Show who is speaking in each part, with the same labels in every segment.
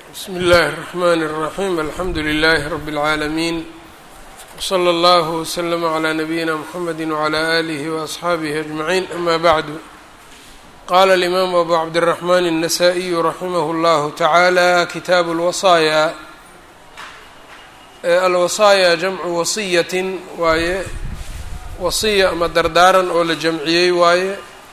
Speaker 1: bsm اllh الرحmn الرaحيم alxamdu لlh رb العaalمين وslى اllه وsلم عlى نbyina mحamedi وعlى آlih وأصxaabih أجمعين أma bعd qala الإmam أbu cabdالرحmn النsائي raximh اllah taعalى kitaaب الwaصايا alwaصايا jamcu waصiyatin waaye wasiya ama dardaaran oo la jamciyey waaye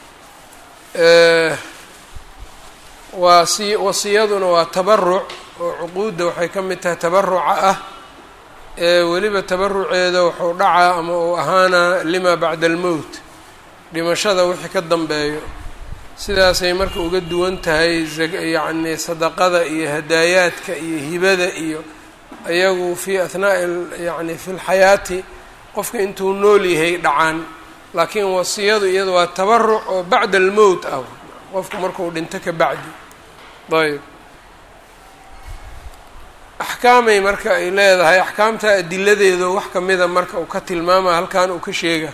Speaker 1: waasi wasiyaduna waa tabaruc oo cuquudda waxay ka mid tahay tabaruca ah ee weliba tabaruceeda wuxuu dhacaa ama uu ahaanaa lima bacda almowt dhimashada wixii ka dambeeyo sidaasay marka uga duwan tahay yacni sadaqada iyo hadaayaadka iyo hibada iyo ayagu fii athnaa'i yacni fi lxayaati qofka intuu nool yahay dhacaan laakiin wasiyadu iyada waa tabaruc oo bacda almowt ah qofku markuu dhinto ka bacdi ayb axkaamay marka ay leedahay axkaamta adiladeeda wax kamida marka uu ka tilmaama halkan uu ka sheega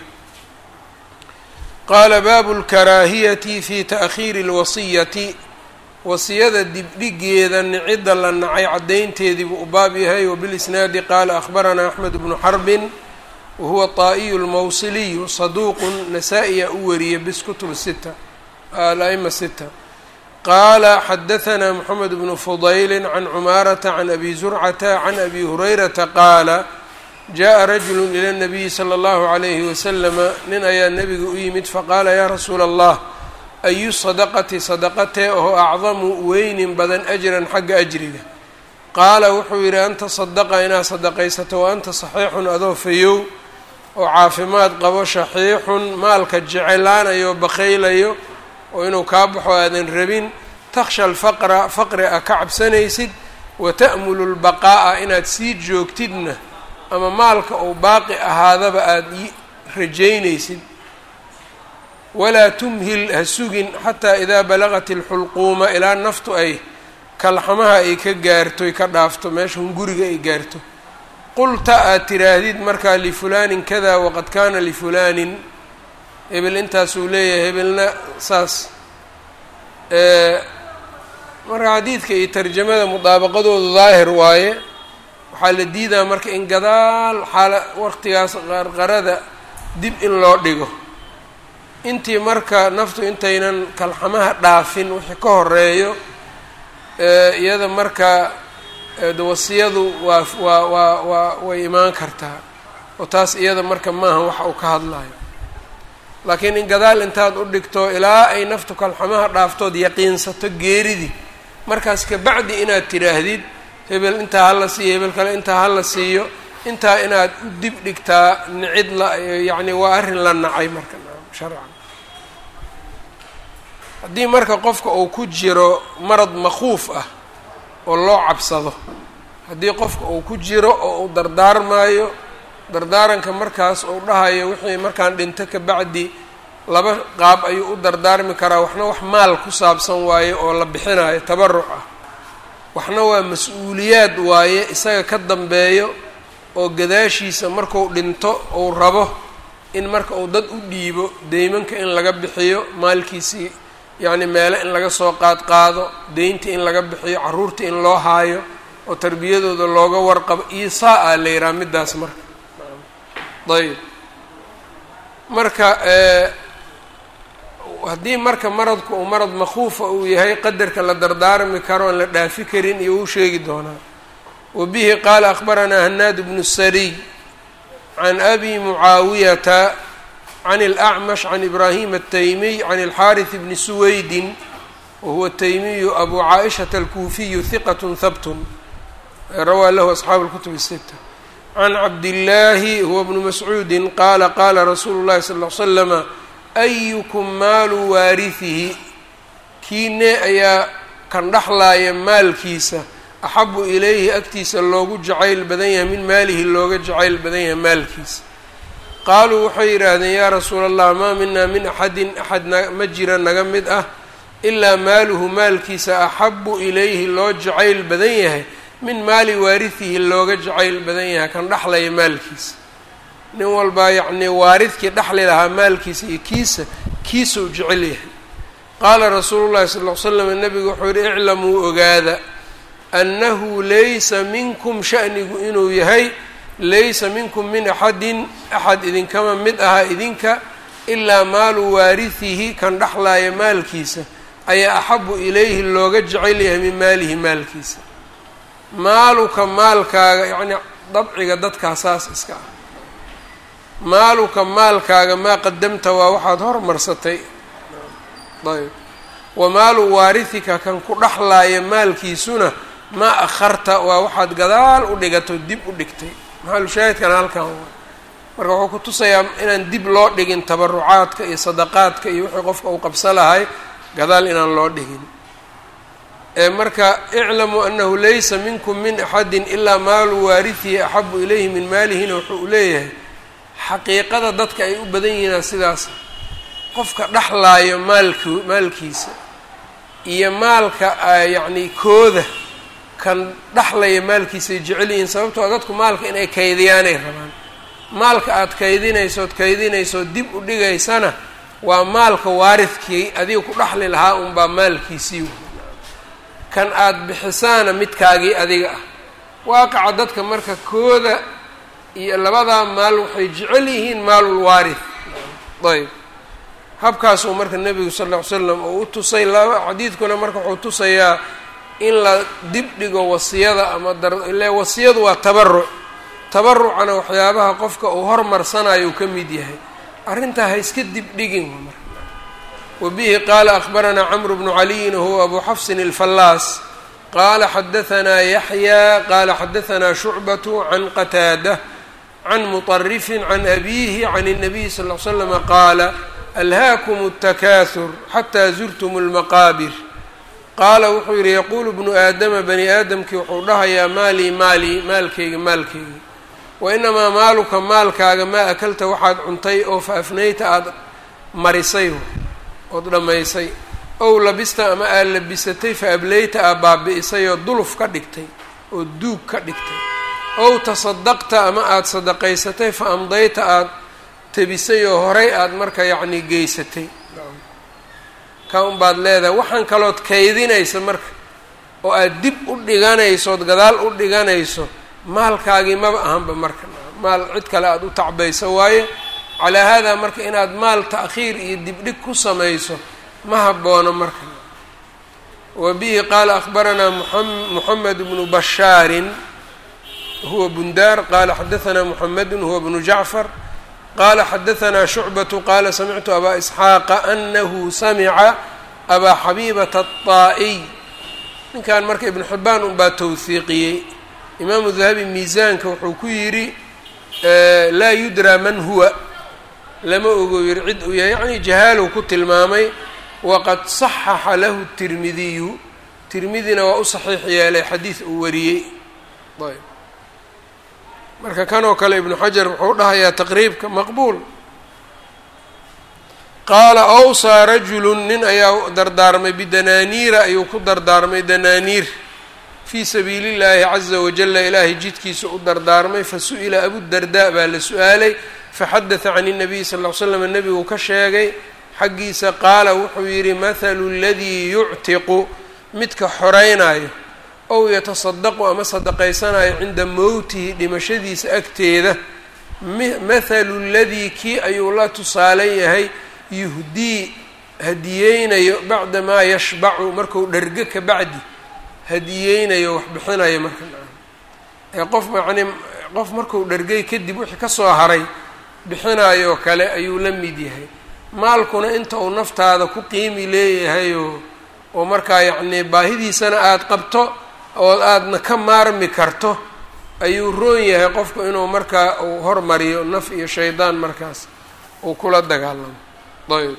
Speaker 1: qaala baabu lkaraahiyati fi taakhiiri اlwasiyati wasiyada dibdhigeeda nicidda la nacay caddaynteedii buu u baab yahay wbilisnaadi qaala akhbaranaa axmed bnu xarbin wahuwa طaa'iyu lmawsiliyu saduuqun nasaa-iya u wariyay bis kutub sita ala'ima sita qaala xadahanaa moxamed bnu fudayli can cumaarata can abi zurcata can abi hurayrata qaala jaءa rajulu ilى اnabiyi slى اllahu عalayhi waslama nin ayaa nebiga u yimid faqaala yaa rasuula allah ayu sadaqati sadaqatee oo acdamu weynin badan ajran xagga ajriga qaala wuxuu yidhi anta sadaqa inaad sadaqaysato wa anta saxiixun adoo fayow oo caafimaad qabo shaxiixun maalka jecelaanayo bakaylayo oo inuu kaa baxo aadan rabin takhsha alfaqra faqri a ka cabsanaysid wa ta'mulu lbaqaa'a inaad sii joogtidna ama maalka uu baaqi ahaadaba aada rajaynaysid walaa tumhil ha sugin xataa idaa balaqat ilxulquuma ilaa naftu ay kalxamaha ay ka gaarto ay ka dhaafto meesha hunguriga ay gaarto qulta aad tiraahdid markaa lifulaanin kada waqad kaana lifulaanin hebel intaasuu leeyahay hebelna saas marka xadiidka iyo tarjamada mudaabaqadoodu daahir waaye waxaa la diidaa marka in gadaal xaala waqtigaas qarqarada dib in loo dhigo intii marka naftu intaynan kalxamaha dhaafin wixii ka horeeyo iyada marka wasiyadu waa waa waa waa way imaan kartaa oo taas iyada marka maaha waxa uu ka hadlayo laakiin in gadaal intaad u dhigto ilaa ay naftu kalxamaha dhaaftood yaqiinsato geeridii markaas kabacdi inaad tidhaahdid hebel intaa hala siiyo hebel kale intaa hala siiyo intaa inaad u dib dhigtaa nicid la yacni waa arrin la nacay marka sharcan haddii marka qofka uu ku jiro marad makhuuf ah oo loo cabsado haddii qofka uu ku jiro oo uu dardaarmaayo dardaaranka markaas uu dhahayo wixii markaan dhinto ka bacdi laba qaab ayuu u dardaarmi karaa waxna wax maal ku saabsan waaye oo la bixinayo tabaruc ah waxna waa mas-uuliyaad waaye isaga ka dambeeyo oo gadaashiisa marku dhinto uu rabo in marka uu dad u dhiibo deymanka in laga bixiyo maalkiisii yacni meele in laga soo qaad qaado deynta in laga bixiyo carruurta in loo haayo oo tarbiyadooda looga warqabo iisaa a la yihaha middaas marka ayb marka haddii marka maradku uu marad makhuufa uu yahay qadarka la dardaarmi karo aan la dhaafi karin iyo uu sheegi doonaa wa bihi qaala akhbaranaa hanaad bnu sariy can abi mucaawiyata can اlأcmash can ibraahim الtaymiy can اlxaariث bni suwaydin wahuwa taymiyu abu caaishata alkuufiyu hiqat habt rawaa lahu asxaabu اlkutub الsita can cabdillaahi huwa bnu mascuudi qaala qaala rasuulu llahi sal l slama ayukum maalu waarihihi kiine ayaa kan dhexlaaya maalkiisa axabu ilayhi agtiisa loogu jacayl badan yahay min maalihi looga jacayl badan yahay maalkiisa qaaluu waxay yidhaahdeen yaa rasuula allah maa minaa min axadin axad ma jira naga mid ah ilaa maaluhu maalkiisa axabu ilayhi loo jacayl badan yahay min maali waarihihi looga jacayl badan yahay kan dhexlaya maalkiisa nin walbaa yacnii waaridkii dhexli lahaa maalkiisa iyo kiisa kiisau jecel yahay qaala rasuulu llahi sal ll ly slam nabigu wuxuu yihi iclamuu ogaada annahu laysa minkum sha'nigu inuu yahay laysa minkum min axadin axad idinkama mid aha idinka ilaa maalu waarisihi kan dhexlaaya maalkiisa ayaa axabu ilayhi looga jecel yahay min maalihi maalkiisa maaluka maalkaaga yacnii dabciga dadkaa saas iska ah maaluka maalkaaga maa qadamta waa waxaad hormarsatay ayb wa maalu waarisika kan ku dhexlaaya maalkiisuna maa akharta waa waxaad gadaal u dhigato dib u dhigtay maxaalushaahidkana halkan waa marka wuxuu ku tusayaa inaan dib loo dhigin tabarucaadka iyo sadaqaadka iyo wixii qofka uu qabsa lahay gadaal inaan loo dhigin marka iclamuu anahu laysa minkum min axadin ilaa maalu waarisihi axabu ilayhi min maalihina wuxuu leeyahay xaqiiqada dadka ay u badan yihiinaa sidaas qofka dhexlaayo maalk maalkiisa iyo maalka yacni kooda kan dhexlaya maalkiisay jecel yihiin sababtoo dadku maalka inay kaydiyaanay rabaan maalka aada kaydinaysood kaydinaysood dib u dhigaysana waa maalka waaridkii adiga ku dhexli lahaa unbaa maalkiisii kan aada bixisaana midkaagii adiga ah waaqaca dadka marka kooda iyo labadaa maal waxay jecel yihiin maalul waarith ayb habkaasuu marka nebigu sal lla ly slam uu u tusay laba xadiidkuna marka wuxuu tusayaa in la dib dhigo wasiyada ama dar ile wasiyadu waa tabaruc tabarucana waxyaabaha qofka uu hormarsanayo uu ka mid yahay arrintaa ha iska dib dhigin marka wbihi qaala akbaranaa cmru bnu caliyin huwa abu xafsin اlfallaas qaala xadahanaa yaxya qaala xadahanaa shucbatu can qataada can muطarifin can abiihi can الnabiy sal ly slama qaala alhaakum الtakahur xataa zurtum اlmaqaabir qaala wuxuu yihi yaquulu bnu aadama bani aadamkii wuxuu dhahayaa maalii maalii maalkayga maalkayga wainamaa maaluka maalkaaga maa akalta waxaad cuntay oo faafnayta aada marisay ood dhammaysay ow labista ama aad labisatay fa ableyta aad baabi'isay oo duluf ka dhigtay oo duug ka dhigtay ow tasadaqta ama aada sadaqaysatay fa amdayta aada tebisay oo horay aada marka yacnii geysatay ka unbaad leedahay waxaan kalood kaydinaysa marka oo aada dib u dhiganayso ood gadaal u dhiganayso maalkaagii maba ahanba marka maal cid kale aada u tacbayso waaye calaa haadaa marka inaad maal ta'khiir iyo dibdhig ku samayso ma haboono marka wa bihi qaala akhbaranaa moxamed bnu bashaarin huwa bundaar qaala xadahanaa moxamedun huwa bnu jacfar qaala xadahanaa shucbatu qaala samictu abaa isxaaqa anahu samica abaa xabiibata aلطaa'iy ninkan marka ibnu xibaan unbaa towhiiqiyey imaamu dahabi miisaanka wuxuu ku yidhi laa yudraa man huwa lama ogo yiri cid uu yahay yacni jahaalow ku tilmaamay waqad saxaxa lahu tirmidiyu tirmidina waa u saxiix yeelay xadiid uu wariyey ayb marka kanoo kale ibnu xajar wuxuu dhahayaa taqriibka maqbuul qaala awsaa rajulu nin ayaa dardaarmay bidanaaniira ayuu ku dardaarmay danaaniir fii sabiili llaahi caza wajala ilaahay jidkiisa u dardaarmay fasu'ila abudardaa baa la su-aalay faxadata can الnabiy sal ll slam nebigu ka sheegay xaggiisa qaala wuxuu yidhi mathalu اladii yuctiqu midka xoraynayo ow yatasadaqu ama sadaqaysanayo cinda mowtihi dhimashadiisa agteeda mathalu ladii kii ayuu la tusaalan yahay yuhdii hadiyeynayo bacda maa yashbacu marku dhergo ka bacdi hadiyeynayo wax bixinayo marka ee qof yacnii qof marku dhergay kadib wixii kasoo haray bixinaayoo kale ayuu la mid yahay maalkuna inta uu naftaada ku qiimi leeyahayoo oo markaa yacnii baahidiisana aada qabto oo aadna ka maarmi karto ayuu roon yahay qofku inuu markaa uu hormariyo naf iyo shaydaan markaas uu kula dagaalamo ayb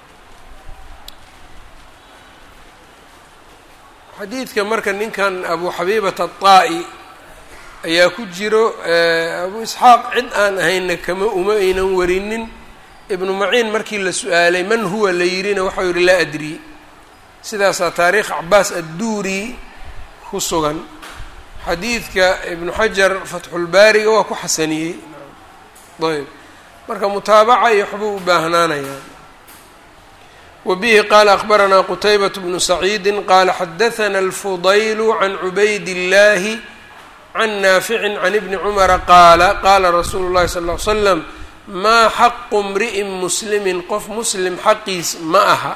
Speaker 1: xadiidka marka ninkan abu xabiibata aلطaa'i ayaa ku jiro abu isxaaq cid aan ahayna kama uma aynan warinin ibnu maciin markii la su-aalay man huwa la yirina waxau yihi laa adri sidaasaa taariikh cabaas adduuri ku sugan xadiidka ibnu xajar fatxulbaariga waa ku xasaniyey ayb marka mutaabaca iyo waxbuu u baahnaanayaa wbihi qala akbaranaa qutaybaة bnu saciidi qala xadaثna اlfudayl can cubayd اllahi can naafici can ibni cumara qaala qaala rasuulu اllahi sal ly slam maa xaqu mri'in muslimi qof muslim xaqiis ma aha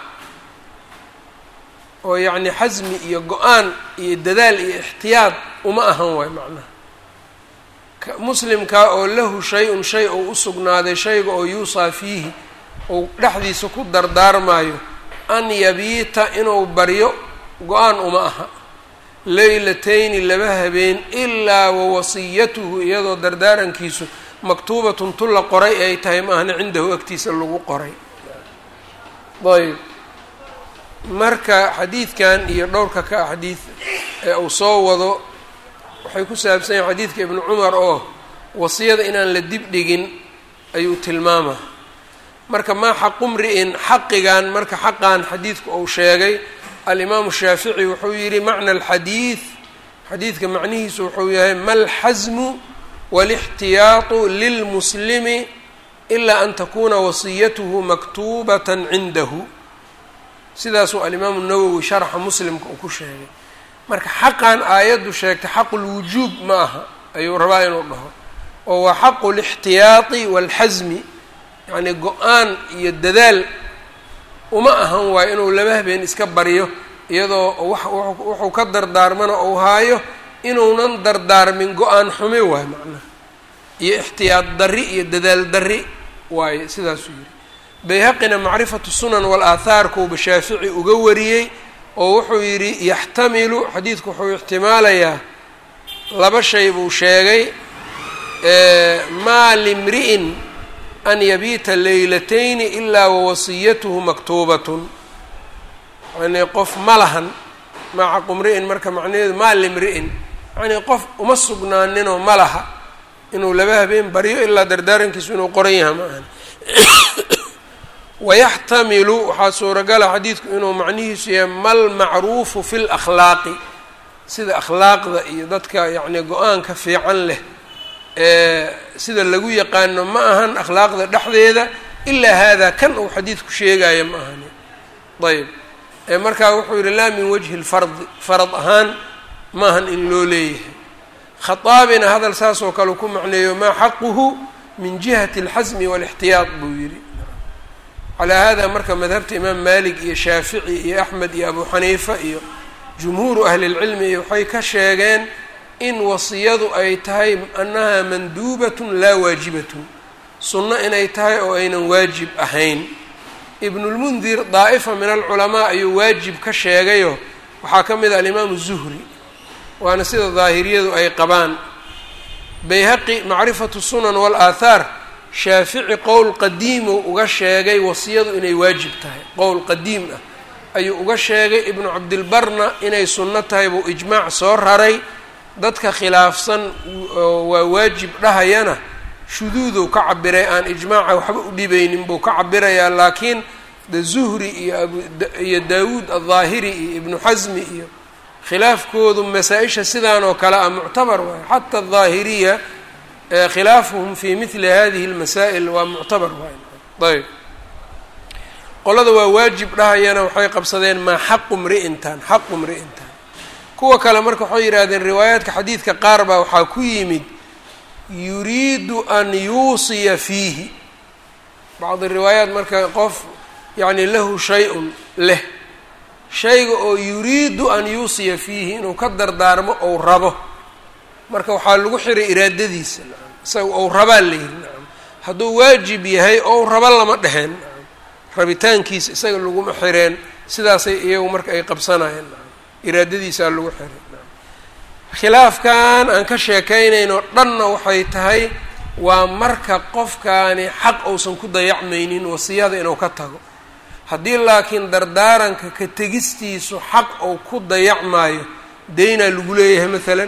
Speaker 1: oo yacni xasmi iyo go-aan iyo dadaal iyo ixtiyaad uma ahan waay macnaha muslimkaa oo lahu shay-un shay ou u sugnaaday shayga oo yuusaa fiihi ou dhexdiisa ku dardaarmaayo an yabiita inuu baryo go-aan uma aha leylatayni laba habeen ilaa wawasiyatuhu iyadoo dardaarankiisu maktuubatun tu la qoray ay tahay maahna cindahu agtiisa lagu qoray ayb marka xadiidkan iyo dhowrka ka xadiid ee uu soo wado waxay ku saabsan yahin xadiidka ibnu cumar oo wasiyada inaan la dib dhigin ayuu tilmaamaa marka maa xaqu mri'in xaqigan marka xaqan xadiidku uu sheegay alimaamu shaafici wuxuu yidhi macna alxadiid xadiidka macnihiisu wuxuu yahay malxasmu walixtiyaatu lilmuslimi ilaa an takuna wasiyatuhu maktuubatan cindahu sidaasuu alimaamu nawowi sharxa muslimka uu ku sheegay marka xaqan aayaddu sheegtay xaqulwujuub ma aha ayuu rabaa inuu dhaho oo waa xaqu lixtiyaati waalxasmi yacni go-aan iyo dadaal uma ahan waayo inuu laba habeen iska baryo iyadoo wuxuu ka dardaarmana uu haayo inuunan dardaarmin go-aan xumi waayo macnaha iyo ixtiyaad darri iyo dadaal darri waaye sidaasuu yidhi bayhaqina macrifatu sunan wal-aathaarkuuba shaafici uga wariyey oo wuxuu yidhi yaxtamilu xadiidku wuxuu ixtimaalayaa laba shay buu sheegay maa limri'in an yabiita leylatayni ilaa wawasiyatuhu maktuubatun yanii qof ma lahan maa xaqu mri'in marka macnaheedu maa limri'in yanii qof uma sugnaaninoo ma laha inuu laba habeen baryo ilaa dardaarankiisu inuu qoran yaha ma ahan wayaxtamilu waxaa suuragala xadiidku inuu macnihiisu yahay mal macruufu fi lakhlaaqi sida akhlaaqda iyo dadka yacni go-aanka fiican leh sida lagu yaqaano ma ahan akhlaaqda dhexdeeda ilaa haadaa kan uu xadiidku sheegaya ma ahani ayb markaa wuxuu yihi laa min wajhi lfardi farad ahaan ma ahan in loo leeyahay khaaabina hadal saasoo kale ku macneeyo maa xaquhu min jihati alxasmi waalixtiyaad buu yidhi calaa hada marka madhabta imaam malik iyo shaafici iyo axmed iyo abu xaniifa iyo jumhuuru ahli lcilmi iyo waxay ka sheegeen in wasiyadu ay tahay annaha manduubatun laa waajibatun sunno inay tahay oo aynan waajib ahayn ibnulmundir daa'ifa min alculamaa ayuu waajib ka sheegayo waxaa ka mid ah alimaamu zuhri waana sida daahiriyadu ay qabaan bayhaqi macrifatu sunan wal-aathaar shaafici qowl qadiimuu uga sheegay wasiyadu inay waajib tahay qowl qadiim ah ayuu uga sheegay ibnu cabdilbarna inay sunno tahay buu ijmaac soo raray dadka khilaafsan waa waajib dhahayana shuduuduu ka cabiray aan ijmaaca waxba u dhibaynin buu ka cabirayaa laakiin de zuhri iyo abiyo daawuud aldaahiri iyo ibnu xasmi iyo khilaafkoodu masaa-isha sidaan oo kale ah muctabar waayo xata aldaahiriya khilaafuhum fi mili hadihi lmasaa'il waa muctabar waay ayb qolada waa waajib dhahayana waxay qabsadeen maa xaqu mri'intan xaqu mri'intan kuwa kale marka waxay yidhahdeen riwaayaadka xadiidka qaar baa waxaa ku yimid yuriidu an yuusiya fiihi bacdi riwaayaat marka qof yacni lahu shay-un leh shayga oo yuriidu an yuusiya fiihi inuu ka dardaarmo ou rabo marka waxaa lagu xiray iraadadiisa isaga ou rabaa la yihi nacam hadduu waajib yahay ou rabo lama dheheen nacam rabitaankiisa isaga laguma xireen sidaasay iyagu marka ay qabsanayeen nacam iraadadiisaa lagu xiray nacam khilaafkan aan ka sheekaynayno dhanna waxay tahay waa marka qofkaani xaq uusan ku dayacmaynin wasiyada inuu ka tago haddii laakiin dardaaranka ka tegistiisu xaq ou ku dayacmaayo deynaa lagu leeyahay maalan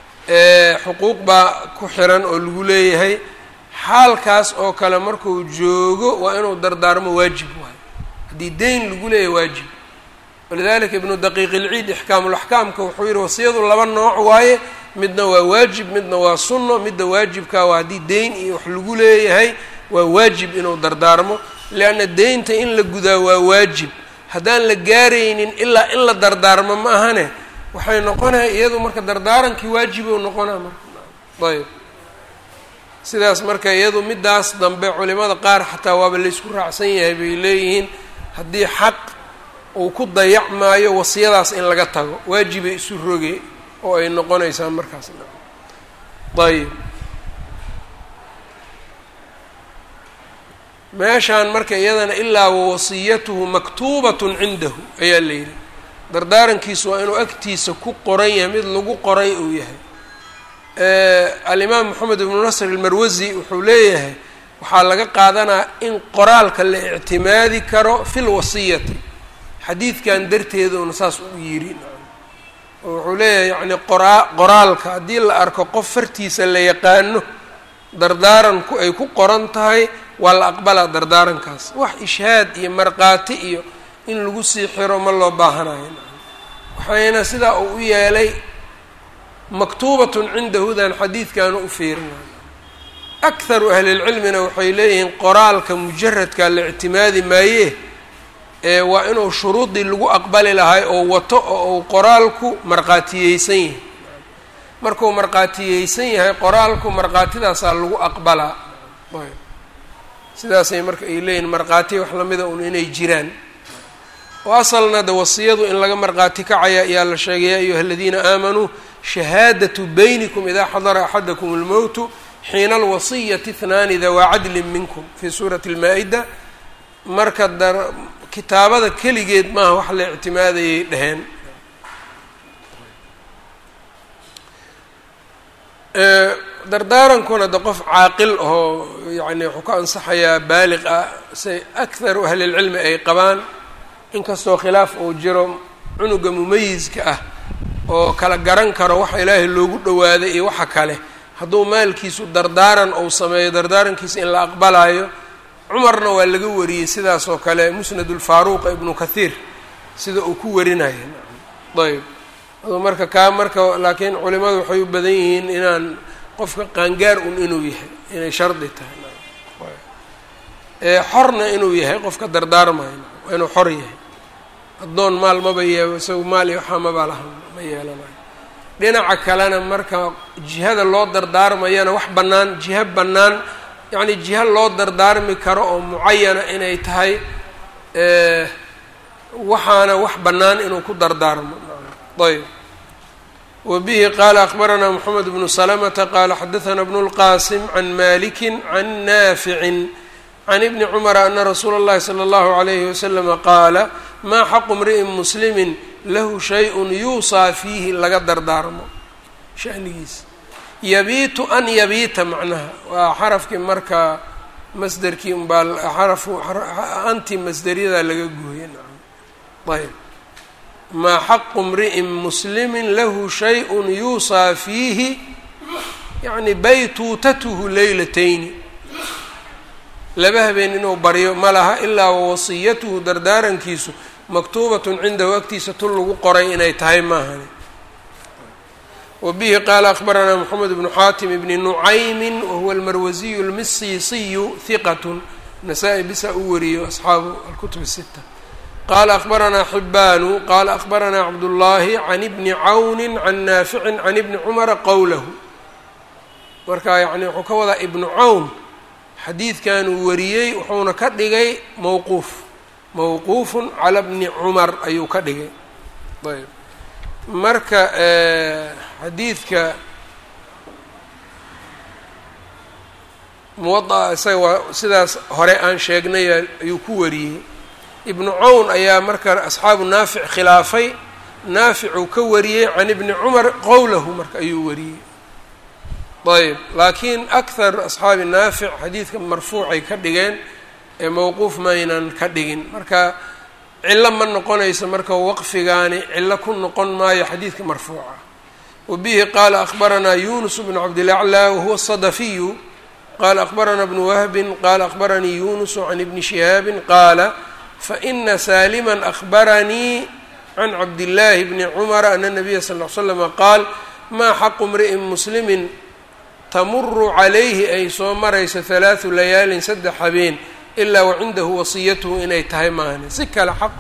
Speaker 1: xuquuq baa ku xiran oo lagu leeyahay xaalkaas oo kale markuu joogo waa inuu dardaarmo waajib waayo haddii deyn lagu leeyahay waajib walidalika ibnu daqiiq ilciid ixkaamulaxkaamka wuxuu yihi wasiyadu laba nooc waaye midna waa waajib midna waa sunno midda waajibkaa waa haddii deyn iyo wax lagu leeyahay waa waajib inuu dardaarmo lianna deynta in la gudaa waa waajib haddaan la gaaraynin ilaa in la dardaarmo ma ahane waxay noqonaya iyadu marka dardaarankii waajibou noqonaa marka ayb sidaas marka iyadu midaas dambe culimada qaar xataa waaba laysku raacsan yahay bay leeyihiin haddii xaq uu ku dayacmaayo wasiyadaas in laga tago waajibay isu roge oo ay noqonaysaa markaas ayb meeshaan marka iyadana ilaa wawasiyatuhu maktuubatun cindahu ayaa la yidhi dardaarankiisu waa inuu agtiisa ku qoran yahay mid lagu qoray uu yahay alimaam moxamed ibnu nasr almarwasi wuxuu leeyahay waxaa laga qaadanaa in qoraalka la ictimaadi karo fi lwasiyati xadiidkan darteeduna saas u yidhi oo wuxuu leeyahay yacni qoraa qoraalka haddii la arko qof fartiisa la yaqaano dardaaranku ay ku qoran tahay waa la aqbalaa dardaarankaas wax ishhaad iyo markhaati iyo in lagu sii xiro ma loo baahanayo waxayna sidaa uu u yeelay maktuubatun cindahudan xadiidkaanu u fiirinayo akharu ahlilcilmina waxay leeyihiin qoraalka mujaradka la ictimaadi maaye ee waa inuu shuruudii lagu aqbali lahay oo wato oo uu qoraalku markhaatiyeysan yahay markuu markhaatiyeysan yahay qoraalku markhaatidaasaa lagu aqbalaa sidaasay marka ay leeyihin markhaati wax lamida un inay jiraan oo asalna de wasiyadu in laga markhaati kacaya ayaa la sheegay ya ayuha aladiina aamanuu shahaadatu baynikum idaa xadara axadakum اlmowtu xiina alwasiyati ihnaani dawaa cadlin minkum fii suurati اlmaa-ida marka dar kitaabada keligeed maaha wax la ictimaadayay dheheen dardaarankuna de qof caaqil oo yani wuxuu ka ansaxayaa baaliq ah say akharu ahlilcilmi ay qabaan inkastoo khilaaf uu jiro cunuga mumayiska ah oo kala garan karo waxa ilaahay loogu dhowaaday iyo waxa kale hadduu maalkiisu dardaaran uu sameeyo dardaarankiisa in la aqbalayo cumarna waa laga wariyey sidaas oo kale musnad ulfaaruuqa ibnu kathiir sida uu ku warinaya ayb aduu marka kaa marka laakiin culimadu waxay u badan yihiin inaan qofka qaangaar un inuu yahay inay shardi tahay ee xorna inuu yahay qofka dardaarmayo waa inuu xor yahay addoon maal maba yeebo isagu maal iyo waxaa maba laha ma yeelanayo dhinaca kalena marka jihada loo dardaarmayana wax bannaan jiho bannaan yacni jiho loo dardaarmi karo oo mucayana inay tahay waxaana wax bannaan inuu ku dardaarmo ayb wbihi qala akbaranaa mxamed bnu slmta qala xadaثna bn اlqasim can maliki can nafici can ibni cmra ana rasuula اllahi slى اllahu عalayhi waslama qaala maa xaqu mri'in muslimi lahu shayءun yuusaa fiihi laga dardaarmo shanigiisa yabiitu an yabiita macnaha waa xarafkii marka masderkii unbaa xarafu anti masderyadaa laga gooye ayb maa xaqu mri'in muslimi lahu shayءun yuusaa fiihi yani baytuutatuhu leylatayni laba habeen inuu baryo ma laha ilaa wawasiyatuhu dardaarankiisu maktuubatun cindahu agtiisa tun lagu qoray inay tahay maahani wa bihi qaala akbaranaa moxamed bnu xaatim bni nucaymi wahuwa almarwasiyu almisiisiyu hiqatun nasaa-i bisa u wariyo asxaabu alkutub الsita qala akbaranaa xibaanu qala akbaranaa cabdullaahi can ibni cawni can naaficin can ibni cumara qowlahu marka yani wuxuu ka wadaa ibnu cawn xadiidkanuu wariyey wuxuuna ka dhigay mowquuf mowquufun cala bni cumar ayuu ka dhigay ayb marka xadiidka muwada'a isaga waa sidaas hore aan sheegnay ayuu ku wariyey ibnu cawn ayaa marka asxaabu naafic khilaafay naaficuu ka wariyey can ibni cumar qowlahu marka ayuu wariyey ayb laakiin akhar asxaabi naafic xadiidka marfuucay ka dhigeen ee mowquuf maynan ka dhigin marka cillo ma noqonayso marka waqfigaani cillo ku noqon maayo xadiidka marfuuca wa bihi qaala akbaranaa yunus bnu cabdilaclaa wahuwa sadafiyu qala akbaranaa bnu wahbin qala akbaranii yunusu can ibni shihaabin qaala faina salima akbaranii can cabdillaahi bni cumara ana nabiya sal l slama qaal maa xaqu mri'in muslimin tamuru calayhi ay soo marayso halaathu layaalin saddex habeen ilaa wacindahu wasiyatuhu inay tahay maahane si kale xaq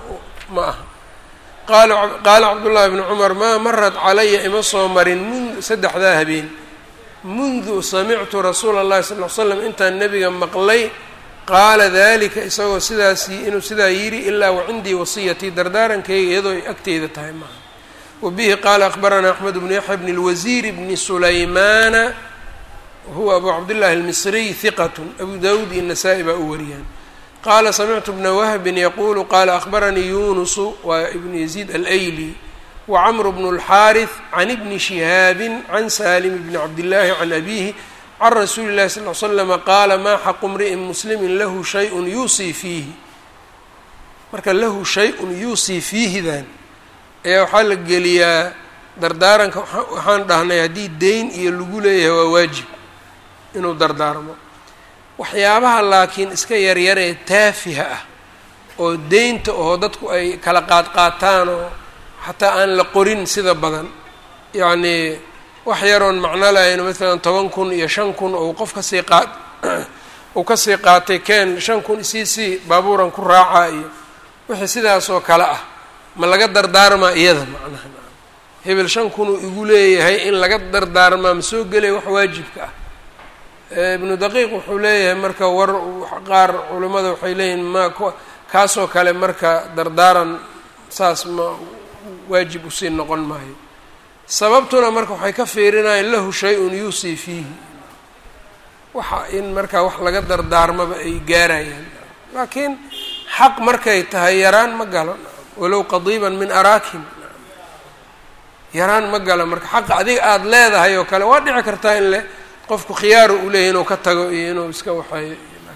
Speaker 1: ma aha qaala qaala cabdullaahi bni cumar maa marat calaya ima soo marin mun saddexdaa habeen mundu samictu rasuula allahi sal l slam intaan nebiga maqlay qaala dalika isagoo sidaas inuu sidaa yidhi ilaa wacindii wasiyatii dardaarankayga iyadoo ay agteyda tahay maaha wa bihi qaala akhbaranaa axmed bnu yaxya bni lwasiir bni sulaymaana huwa abu cabdillahi almisriy hiqat abu dawuud iyo nasaa-i baa u wariyaan qaala samictu bna wahbin yaquulu qaala akhbaranii yunusu waa ibnu yaziid alayli wacmru bnu اlxaariث can ibni shihaabin can salim bni cabdillaahi can abihi can rasuuli llahi sal l slama qaala maa xaqu mri'in muslimin lahu shayun yuusii fiihi marka lahu shay-un yuusii fiihidan ayaa waxaa la geliyaa dardaaranka waxaan dhahnay haddii deyn iyo lagu leeyahay waa waajib inuu dardaarmo waxyaabaha laakiin iska yaryar ee taafiha ah oo deynta oo dadku ay kala qaadqaataan oo xataa aan la qorin sida badan yacnii wax yaroon macno lahayn maalan toban kun iyo shan kun ou qof kasii qaad uu kasii qaatay keen shan kun isii sii baabuuran ku raacaa iyo wixii sidaas oo kale ah ma laga dardaarmaa iyada macnaha hebel shan kunuu igu leeyahay in laga dardaarmaa ma soo gelaya wax waajibka ah ibnu daqiiq wuxuu leeyahay marka war qaar culimmada waxay leeyihin ma kaasoo kale marka dardaaran saas ma waajib usii noqon maayo sababtuna marka waxay ka fiirinayaan lahu shay-un yuusii fiihi waxa in marka wax laga dardaarmaba ay gaarayaan laakiin xaq markay tahay yaraan ma galo walow qadiiban min araakin yaraan ma galo marka xaqa adiga aada leedahay oo kale waa dhici kartaa in le qofku khiyaaru uu leeyahy inuu ka tago iyo inuu iska waxeeyo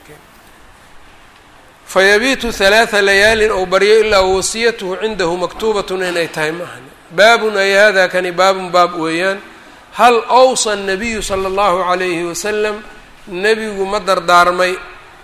Speaker 1: fayabiitu halaatha layaalin ou baryo ilaa wasiyatuhu cindahu maktuubatun inay tahay ma ahani baabun ay hada kani baabun baab weeyaan hal awsa الnabiyu salى اllahu عalayhi wasalam nebigu ma dardaarmay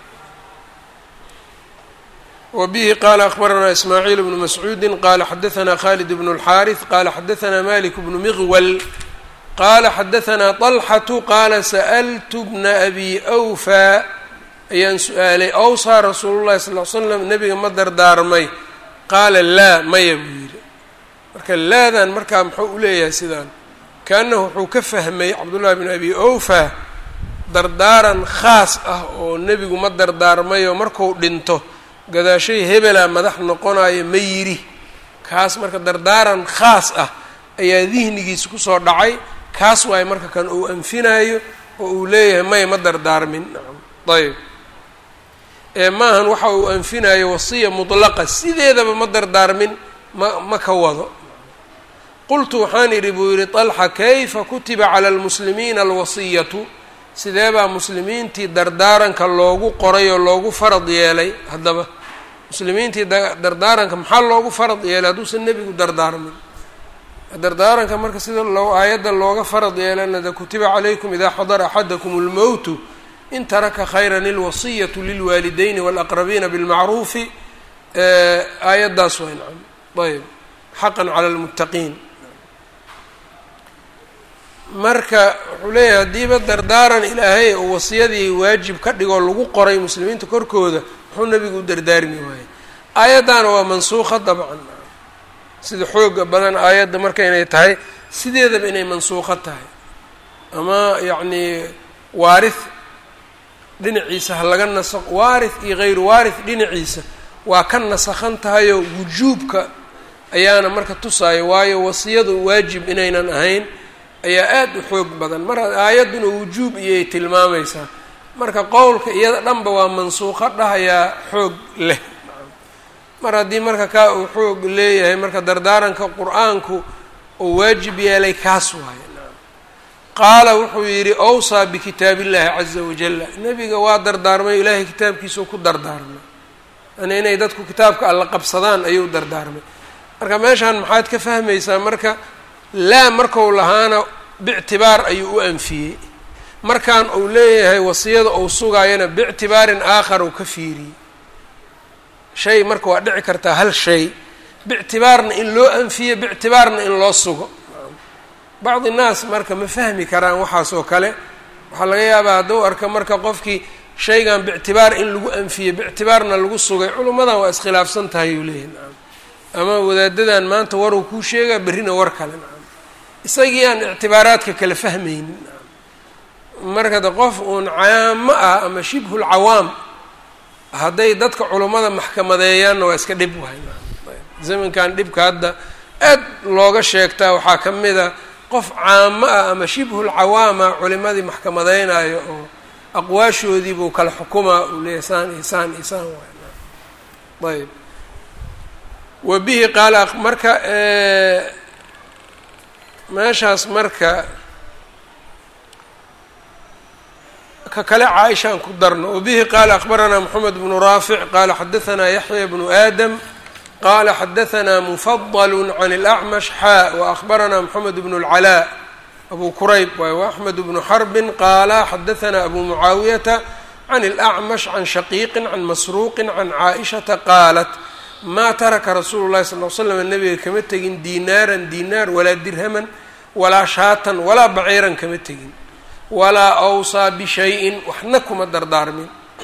Speaker 1: wa bihi qaala akhbaranaa ismaaciil bnu mascuudi qaala xadaanaa khalid bnu اlxaariث qaala xadaanaa malik bnu miqwal qaala xadaanaa طalxatu qaala sa'ltu bna abi أwfaa ayaan su-aalay awsaa rasuulu llahi sal l slam nebiga ma dardaarmay qaala laa maya buu yidhi marka laadan markaa muxuu u leeyahay sidaan kaanahu wuxuu ka fahmay cabdullahi bn abi awfa dardaaran khaas ah oo nebigu ma dardaarmayoo marku dhinto gadaashay hebelaa madax noqonayo ma yidhi kaas marka dardaaran khaas ah ayaa dihnigiisa kusoo dhacay kaas waayo marka kan uu anfinaayo oo uu leeyahay maya ma dardaarmin ayb ee maahan waxa uu anfinayo wasiya mutlaqa sideedaba ma dardaarmin ma ma ka wado qultu waxaan idhi buu yidhi طalxa kayfa kutiba cala almuslimiina alwasiyatu sidee baa muslimiintii dardaaranka loogu qoray oo loogu farad yeelay haddaba muslimiintii dardaaranka maxaa loogu farad yeelay hadduusan nebigu dardaarmin dardaaranka marka sida loo aayadda looga farad yeelana de kutiba calaykum idaa xadara axadakum اlmowtu in taraka khayra ilwasiyatu lilwaalidayni walaqrabiina bilmacruufi aayaddaas way nacam ayb xaqan cala lmuttaqiin marka wuxuu leeyahay haddiiba dardaaran ilaahay oo wasiyadii waajib ka dhigoo lagu qoray muslimiinta korkooda muxuu nebigu u dardaarmi waayey aayaddaana waa mansuuqa dabcan sida xooga badan aayadda marka inay tahay sideedaba inay mansuuqo tahay ama yacnii waarith dhinaciisa ha laga nasaq waarith iyo hayru waarith dhinaciisa waa ka nasakhan tahayoo wujuubka ayaana marka tusaayo waayo wasiyadu waajib inaynan ahayn ayaa aada u xoog badan mar aayadduna wujuub iyay tilmaamaysaa marka qowlka iyada dhanba waa mansuuqo dhahayaa xoog leh mar haddii marka kaa uu xoog leeyahay marka dardaaranka qur-aanku uu waajib yeelay kaas waayo qaala wuxuu yidhi awsaa bikitaab illahi caza wajalla nebiga waa dardaarmay ilaahay kitaabkiisau ku dardaarmay yani inay dadku kitaabka alla qabsadaan ayuu dardaarmay marka meeshaan maxaad ka fahmaysaa marka laa markau lahaana bictibaar ayuu u anfiyey markaan uu leeyahay wasiyada uu sugaayana biictibaarin aakhar uu ka fiiriyey shay marka waa dhici kartaa hal shay biictibaarna in loo anfiyo biictibaarna in loo sugo bacdi naas marka ma fahmi karaan waxaas oo kale waxaa laga yaabaa hadduu arka marka qofkii shaygan biictibaar in lagu anfiyey biictibaarna lagu sugay culummadan waa iskhilaafsan tahay uu leeyahy naam ama wadaadadan maanta waruu kuu sheegaa berrina war kale nacam isagii aan ictibaaraadka kala fahmaynin marka de qof uun caamo ah ama shibhul cawaam hadday dadka culummada maxkamadeeyaanna waa iska dhib wahay zamankan dhibka hadda aad looga sheegtaa waxaa ka mid a qof caamo ah ama shibhul cawaama culimadii maxkamadeynayo oo aqwaashoodii buu kala xukumaa uu leeyahy saan iyo saan iyo saan waay ayb wa bihi qaala marka meeshaas marka ka kale caaishaan ku darno wabihi qaala akbaranaa moxamed bnu raafic qaala xadahanaa yaxya bnu aadam qala xadahanaa mufadl can اlأcmash xaa waأkhbaranaa moxamed bnu اlcalaa abu kurayb waay وaxmed bnu xarbin qaala xadahanaa abu mucaawiyata can اlأcmash can shaqiiqi can masruuqi can caaئishata qaalat maa taraka rasuulu اlahi sal l slam nabiga kama tegin dinaaran dinaar walaa dirhaman walaa shaatan walaa baciiran kama tegin walaa awsaa bishayin waxna kuma dardaarmin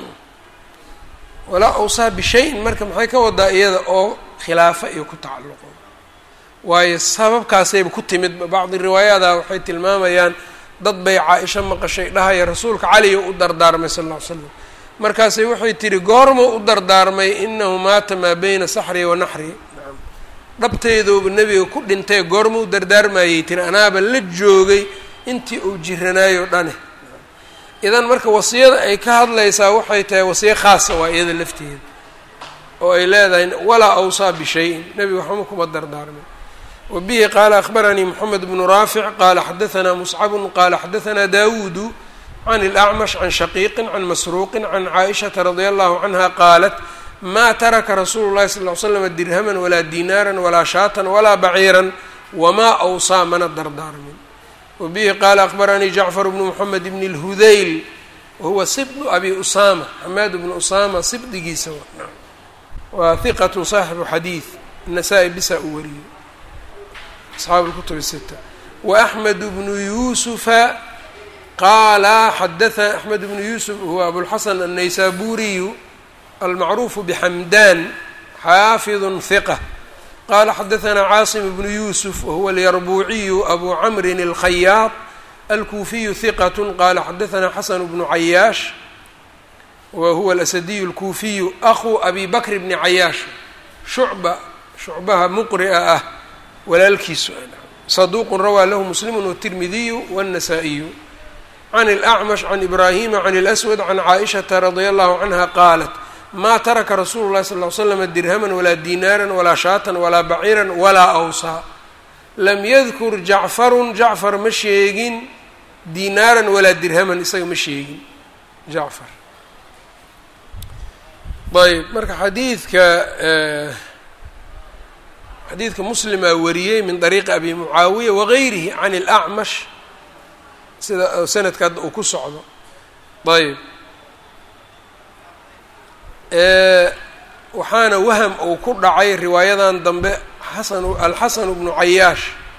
Speaker 1: walaa awsaa bishayin marka maxay ka wadaa iyada oo khilaafa iyo ku tacalluqo waayo sababkaasayba ku timid bacdi riwaayaada waxay tilmaamayaan dad bay caa-isho maqashay dhahaya rasuulka caliyo u dardaarmay sal lla ly slam markaasay waxay tihi goormuu u dardaarmay inahu maata maa beyna saxrii wa naxrii dhabteedooba nebiga ku dhintay goorma u dardaarmayay tiri anaaba la joogay intii uu jiranaayo dhane idan marka wasiyada ay ka hadlaysaa waxay tahay wasiyo khaasa waa iyada lafteeda oo ay leedahay walaa awsaa bishayin nebiga waxma kuma dardaarmay wa bihi qaala akhbaranii moxamed bnu raafic qaala xadahanaa muscabun qaala xadahanaa daawuudu can اlأcmash can shaqiiqin can masruuqin can caaishata radia allahu canha qaalat maa taraka rasuulu llahi sal ly slam dirhaman walaa dinaaran walaa shaatan walaa baciiran wamaa awsaa mana dardaarmin wa bihi qaala akhbaranii jacfar bnu moxamed bni اlhudayl wahuwa sibdu abi usama xamaad bnu usama sibdigiisa waa hiqat saaxibu xadiid nasaa-i bisa uu wariyey asxaabu lkutub sita wa axmed bnu yuusufa qaala xadaa axmed bnu yuusuf huwa abulxasan annaysaburiyu almacruufu bxamdan xaafidu hiqa qala xadahanaa caasim bnu yuusuf wahuwa alyarbuuciyu abu camrin alkhayaad alkuufiyu hiqat qala xadahanaa xasan bnu cayaash wa huwa alasadiyu alkuufiyu akhu abi bakr bni cayaash shucba shucbaha muqria ah walaalkiisu saduuqun rawaa lahu muslimu wtirmidiyu wاnnasaa-iyu can اlأcmash can ibraahima can اlأswad can caaishata radia allahu canha qaalat maa taraka rasuulu llahi sal ly slama dirhaman walaa dinaaran walaa shaatan walaa baciiran walaa awsaa lam yadkur jacfarun jacfar ma sheegin dinaaran walaa dirhaman isaga ma sheegin jacfar ayb marka xadiidka xadiidka muslimaa wariyey min dariiqi abi mucaawiya wagayrihi can اlأcmash sida sanadka hadda uu ku socdo ayb waxaana waham uu ku dhacay riwaayadan dambe xasan alxasan bnu cayaash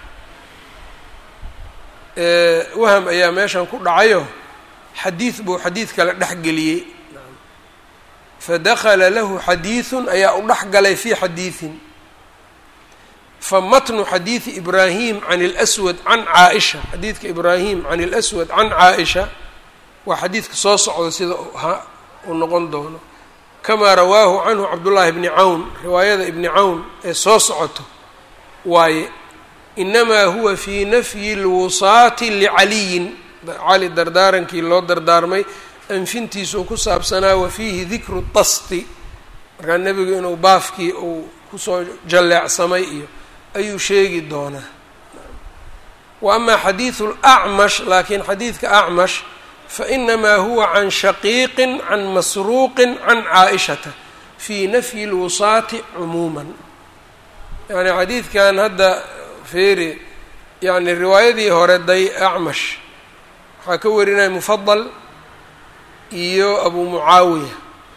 Speaker 1: waham ayaa meeshan ku dhacayo xadiid buu xadiid kale dhex geliyey fadakala lahu xadiidun ayaa u dhex galay fi xadiidin famatnu xadiidi ibraahim can اlswad can caaisha xadiidka ibraahim can اlswad can caaisha waa xadiidka soo socda sida uu noqon doono kamaa rawaahu canhu cabdullaahi bni cawn riwaayada ibni cawn ee soo socoto waaye inamaa huwa fii nafyi اlwusaati licaliyin cali dardaarankii loo dardaarmay anfintiisuu ku saabsanaa wa fiihi dikru tasti markaa nebigu inuu baafkii uu kusoo jalleecsamay iyo ayuu sheegi doonaa wa amaa xadiidu lacmash laakiin xadiidka acmash fainamaa huwa can shaqiiqin can masruuqin can caaishata fii nafyi اlwusaati cumuuman yani xadiidkan hadda feeri yani riwaayadii hore day acmash waxaa ka warinaya mufadal iyo abu mucaawiya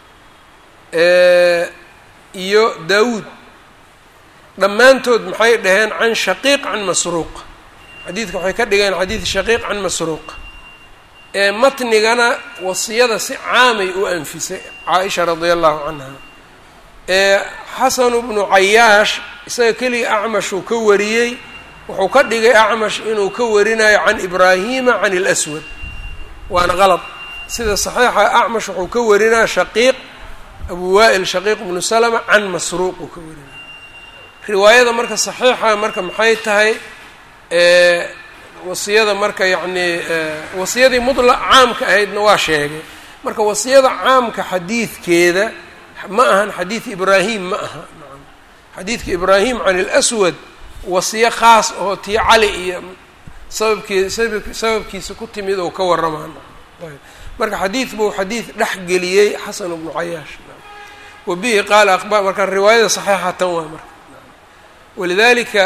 Speaker 1: iyo daawuud dhammaantood maxay dhaheen can shaqiiq can masruuq xadiidka waxay ka dhigeen xadiid shaqiiq can masruuq ee matnigana wasiyada si caamay u anfisay caaisha radia allahu canha xasanu bnu cayaash isaga keliga acmashuu ka wariyey wuxuu ka dhigay acmash inuu ka warinayo can ibraahima can اlswad waana qalad sida saxiixa acmash wuxuu ka warinaya shaqiiq abu waa'il shaqiiq bnu salama can masruuq uu ka warinaya riwaayada marka saxiixa marka maxay tahay wasiyada marka yacnii wasiyadii mudlaq caamka ahaydna waa sheegay marka wasiyada caamka xadiidkeeda ma ahan xadiid ibraahim ma aha xadiidka ibraahim can اlswad wasiyo khaas oo tii cali iyo sababkii sababkiisa ku timid oo ka waramaan marka xadiid buu xadiid dhex geliyey xasan bnu cayaash wa bihi qaala aqba marka riwaayada saxiixa tan waa marka walidalika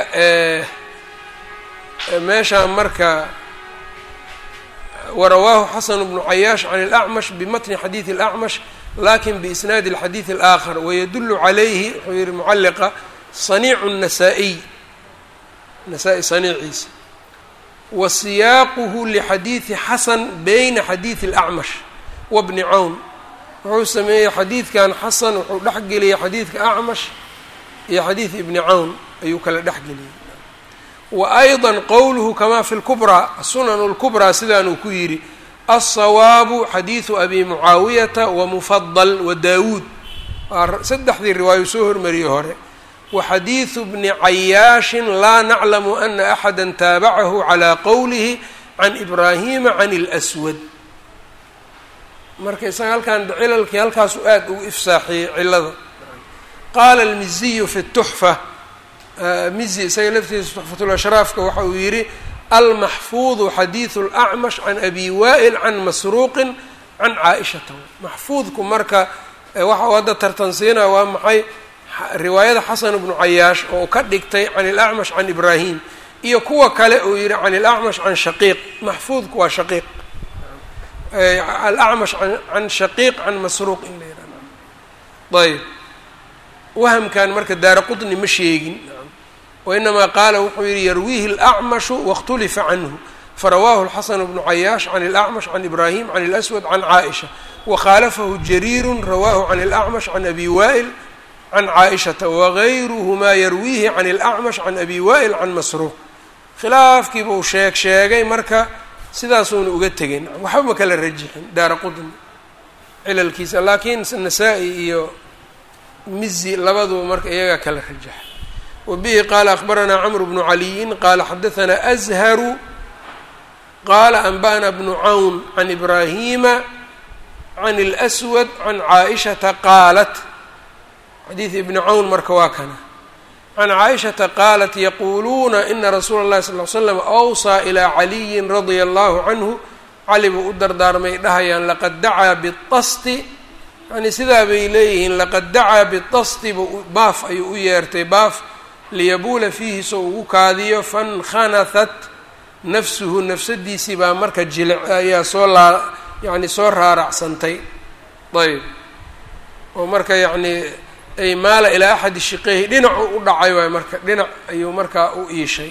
Speaker 1: meeshaan marka warawaahu xasan bnu cayaash can اlacmash bimatni xadiidi اlacmash lakin biisnaadi اlxadiid اlآkhar wayadulu calayhi wuxuu yihi mucaliqa saniicu الnasaa-iy nasaa-i saniiciisa wa siyaaquhu lixadiidi xasan bayna xadiidi اlacmash wabni cawn wuxuu sameeyey xadiidkan xasan wuxuu dhex geliyey xadiidka acmash iyo xadiid ibni cawn ayuu kala dhex geliyey wa ayضa qowluhu kama fi lkubraa sunan اlkubraa sidaanuu ku yidhi alsawaabu xadiidu abi mucaawiyata wamufadal wa daawuud saddexdii riwaayo soo hormariyey hore wa xadiidu bni cayaashin laa naclamu ana axada taabacahu calى qowlihi can ibraahima can اlswad marka isaga halkan cilalkii halkaasu aad ugu ifsaaxiyey cilada qaala almiziyu fi tuxfa mizi isaga laftiisa tuxfatulashraafka waxa uu yidhi almaxfuudu xadiidu اlacmash can abi wa'il can masruuqin can caaishata maxfuudku marka waxa uu hadda tartansiina waa maxay riwaayada xasan bnu cayaash oo ka dhigtay can ilacmash can ibraahim iyo kuwa kale uu yihi can ilacmash can shaqiiq maxfuudku waa shaqiiq alacmash can shaqiiq can masruuq in la yihahdo ayb wahamkan marka daara qطni ma sheegin wainamaa qaala wuxuu yihi yarwiihi اlأcmashu waاkhtulifa canhu farawaahu xasan bnu cayaash can اlأcmash can ibrahim can اlأswad can caaئisha wakhaalafahu jariiru rawaahu can اlأcmash can abi wa'il can caaئishata wagayruhumaa yarwiihi can اlأcmash can abi wa'il can masruuq khilaafkiiba uu sheeg sheegay marka sidaasuuna uga tegin waxba ma kala rajixin daara qudni cilalkiisa laakiin nasaa-i iyo mizi labaduba marka iyagaa kala rajaxa wa bihi qaala akbaranaa camru bnu caliyin qaala xadahanaa azharu qaala anba'na bnu cawn can ibraahima can اlأswad can caaishata qaalat xadiid ibni cawn marka waa kana can caaishata qaalat yaquuluuna ina rasuula اllahi sal ly slam awsaa ilaa caliyin radia allahu canhu cali buu u dardaarmay dhahayaan laqad dacaa bitasti yani sidaa bay leeyihiin laqad dacaa bitasti bu baaf ayuu u yeertay baaf liyabuula fiihi so ugu kaadiyo fankhanathat nafsuhu nafsadiisii baa marka jilic ayaa soo laa yani soo raaracsantay ayb oo marka yacni ay maala ilaa axadi shiqeyhi dhinacu u dhacay waay marka dhinac ayuu markaa u iishay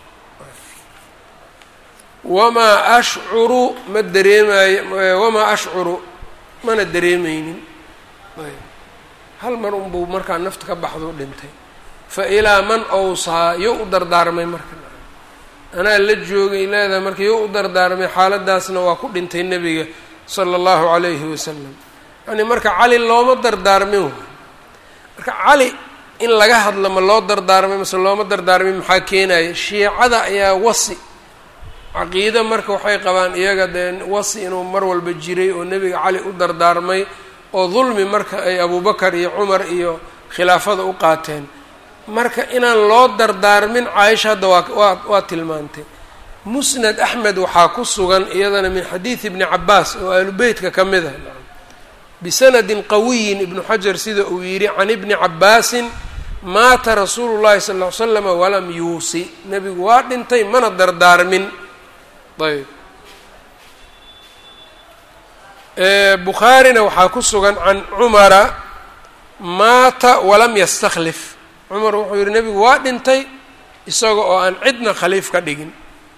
Speaker 1: wamaa ashcuru ma dareemaayo wamaa ashcuru mana dareemeynin ayb hal mar unbuu markaa nafta ka baxdo dhintay fa ilaa man awsaa yo u dardaarmay marka anaa la joogay leedahay marka yo u dardaarmay xaaladaasna waa ku dhintay nebiga sala allahu calayhi wasalam yani marka cali looma dardaarmin waay marka cali in laga hadlo ma loo dardaarmay mase looma dardaarmin maxaa keenaya shiicada ayaa wasi caqiide marka waxay qabaan iyaga dee wasi inuu mar walba jiray oo nebiga cali u dardaarmay oo dulmi marka ay abubakar iyo cumar iyo khilaafada u qaateen marka inaan loo dardaarmin caaisha hadda waa waa waa tilmaantay musnad axmed waxaa ku sugan iyadana min xadiidi ibni cabaas oo aalubeytka ka mid ah bisanadin qawiyin ibnu xajar sida uu yidhi can ibni cabaasin maata rasuulu llahi sal ll ly slama walam yuusi nebigu waa dhintay mana dardaarmin ayb bukhaarina waxaa ku sugan can cumara maata walam yastakhlif cumar wuxuu yihi nebigu waa dhintay isaga oo aan cidna khaliif ka dhigin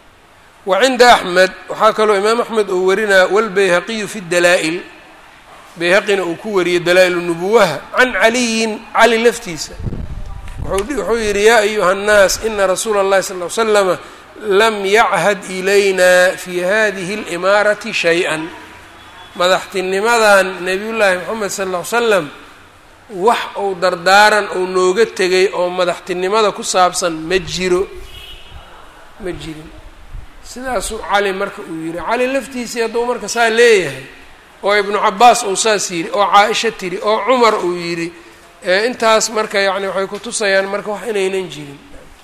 Speaker 1: wa cinda axmed waxaa kaloo imaam axmed uu warinaya walbayhaqiyu fi dalaa'il bayhaqina uu ku wariyey dalaa-il nubuwaha can caliyin cali laftiisa wuxuu yidhi yaa ayuha nnaas ina rasuula اllahi sal ly slama lam yachad ilayna fi hadihi اlimaarati shay-an madaxtinimadan nebiyullaahi moxamed sal ll ly slam wax uu dardaaran uu nooga tegay oo madaxtinimada ku saabsan ma jiro ma jirin sidaasuu cali marka uu yidhi cali laftiisii hadduu marka saa leeyahay oo ibnu cabaas uu saas yidhi oo caa-isha tiri oo cumar uu yidhi intaas marka yacni waxay ku tusayaan marka wax inaynan jirin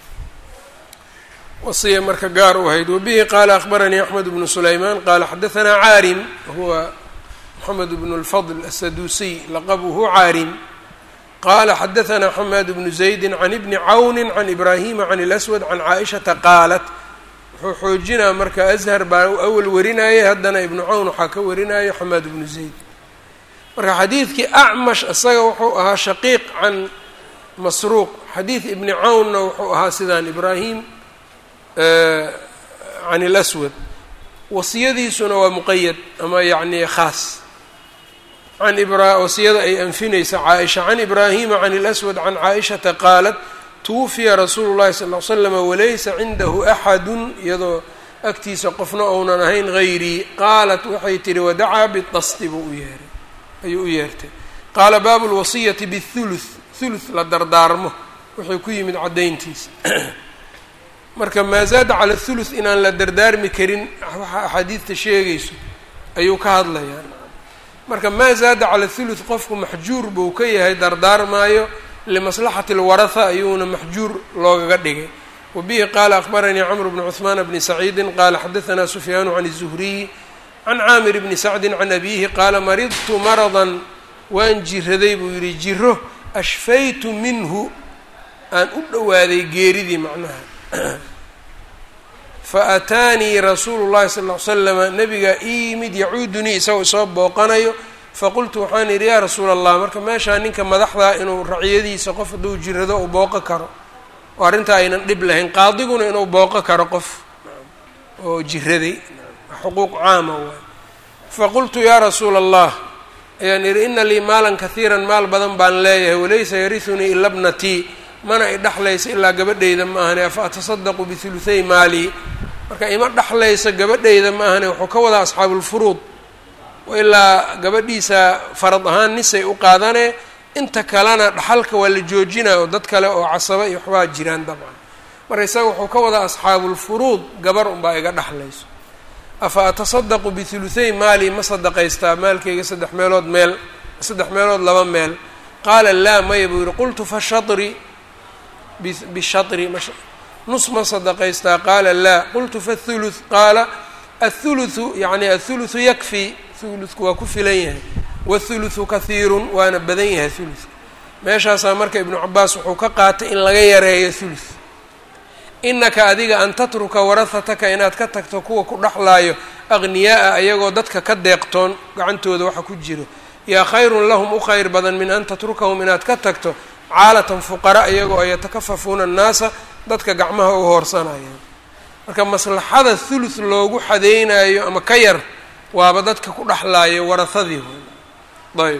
Speaker 1: wasiya marka gaar u ahayd wabihi qaala akhbaranii axmed bnu sulaymaan qaala xadahanaa caarim huwa moxamed bnu lfadl asaduusiy laqabuhu caarim qala xadahanaa xamaad bnu zaydi can ibni cawni can ibraahima can اlaswad can caaishata qaalat wuxuu xoojinaa marka ashar baa awal warinayay haddana ibnu cawn waxaa ka warinaya xamaad bnu zayd marka xadiidkii acmash isaga wuxuu ahaa shaqiiq can masruuq xadiid ibni cawnna wuxuu ahaa sidaan ibraahim can اlaswad wasiyadiisuna waa muqayad ama yacni khaas can wasiyada ay anfinaysa caaisha can ibraahima can اlaswad can caaishata qaalat tuwufiya rasuulu llahi sal l slama walaysa cindahu axadu iyadoo agtiisa qofna ounan ahayn hayrii qaalat waxay tihi wadacaa bidasti buu u yeeray ayuu u yeertay qaala baabu lwasiyati bihuluth thuluth la dardaarmo wuxuu ku yimid caddayntiisa marka maa zaada cala thuluth inaan la dardaarmi karin waxa axaadiidta sheegayso ayuu ka hadlayaa marka maa zaada cala thuluth qofku maxjuur buu ka yahay dardaarmaayo limaslaxati اlwaraha ayuuna maxjuur loogaga dhigay wabihi qaala akhbaranii camr bnu cuثmaan bni saciidi qaala xadaanaa sufyaanu can الzuhriyi can caamir bni sacdi can abiihi qaala maridtu maradan waan jiraday buu yihi jiro ashfaytu minhu aan u dhowaaday geeridii macnaha faataanii rasuulu llahi sal ly slama nabigaa ii yimid yacuudunii isagoo isoo booqanayo faqultu waxaan yidhi yaa rasuula allah marka meeshaa ninka madaxdaa inuu raciyadiisa qof hadduu jirado uu booqo karo oo arrintaa aynan dhib lahayn qaadiguna inuu booqo karo qof oo jiraday xuquuq caama waay faqultu yaa rasuula allah ayaan yidhi ina lii maalan kahiiran maal badan baan leeyahay walaysa yarisunii ila bnatii mana i dhexlaysa ilaa gabadhayda ma ahane afa atasadaqu bihuluthay maalii marka ima dhexlaysa gabadhayda ma ahane wuxuu ka wadaa asxaabulfuruud ilaa gabadhiisa farad ahaan nisay u qaadanee inta kalena dhaxalka waa la joojinaya oo dad kale oo casaba iyo waxbaa jiraan dabcan marka isaga wuxuu ka wadaa asxaabulfuruud gabar unbaa iga dhexlayso afa atasadaqu bihuluthay maali ma sadaqaystaa maalkayga saddex meelood meel saddex meelood laba meel qaala laa maya buu yihi qultu fashatri bishatri nus ma sadaqaystaa qaala laa qultu fathuluth qaala athuluthu yacni athuluthu yakfi thulutku waa ku filan yahay wathuluthu kahiirun waana badan yahay thuluthka meeshaasaa marka ibnu cabaas wuxuu ka qaatay in laga yareeyo thuluth inaka adiga an tatruka warahataka inaad ka tagto kuwa ku dhexlaayo aqniyaa-a ayagoo dadka ka deeqtoon gacantooda waxa ku jiro yaa khayrun lahum u khayr badan min an tatrukahum inaad ka tagto caalatan fuqara iyagoo ay yatakafafuuna annaasa dadka gacmaha u hoorsanayaan marka maslaxada thuluth loogu xadeynayo ama ka yar waaba dadka ku dhexlaayo warahadii ayb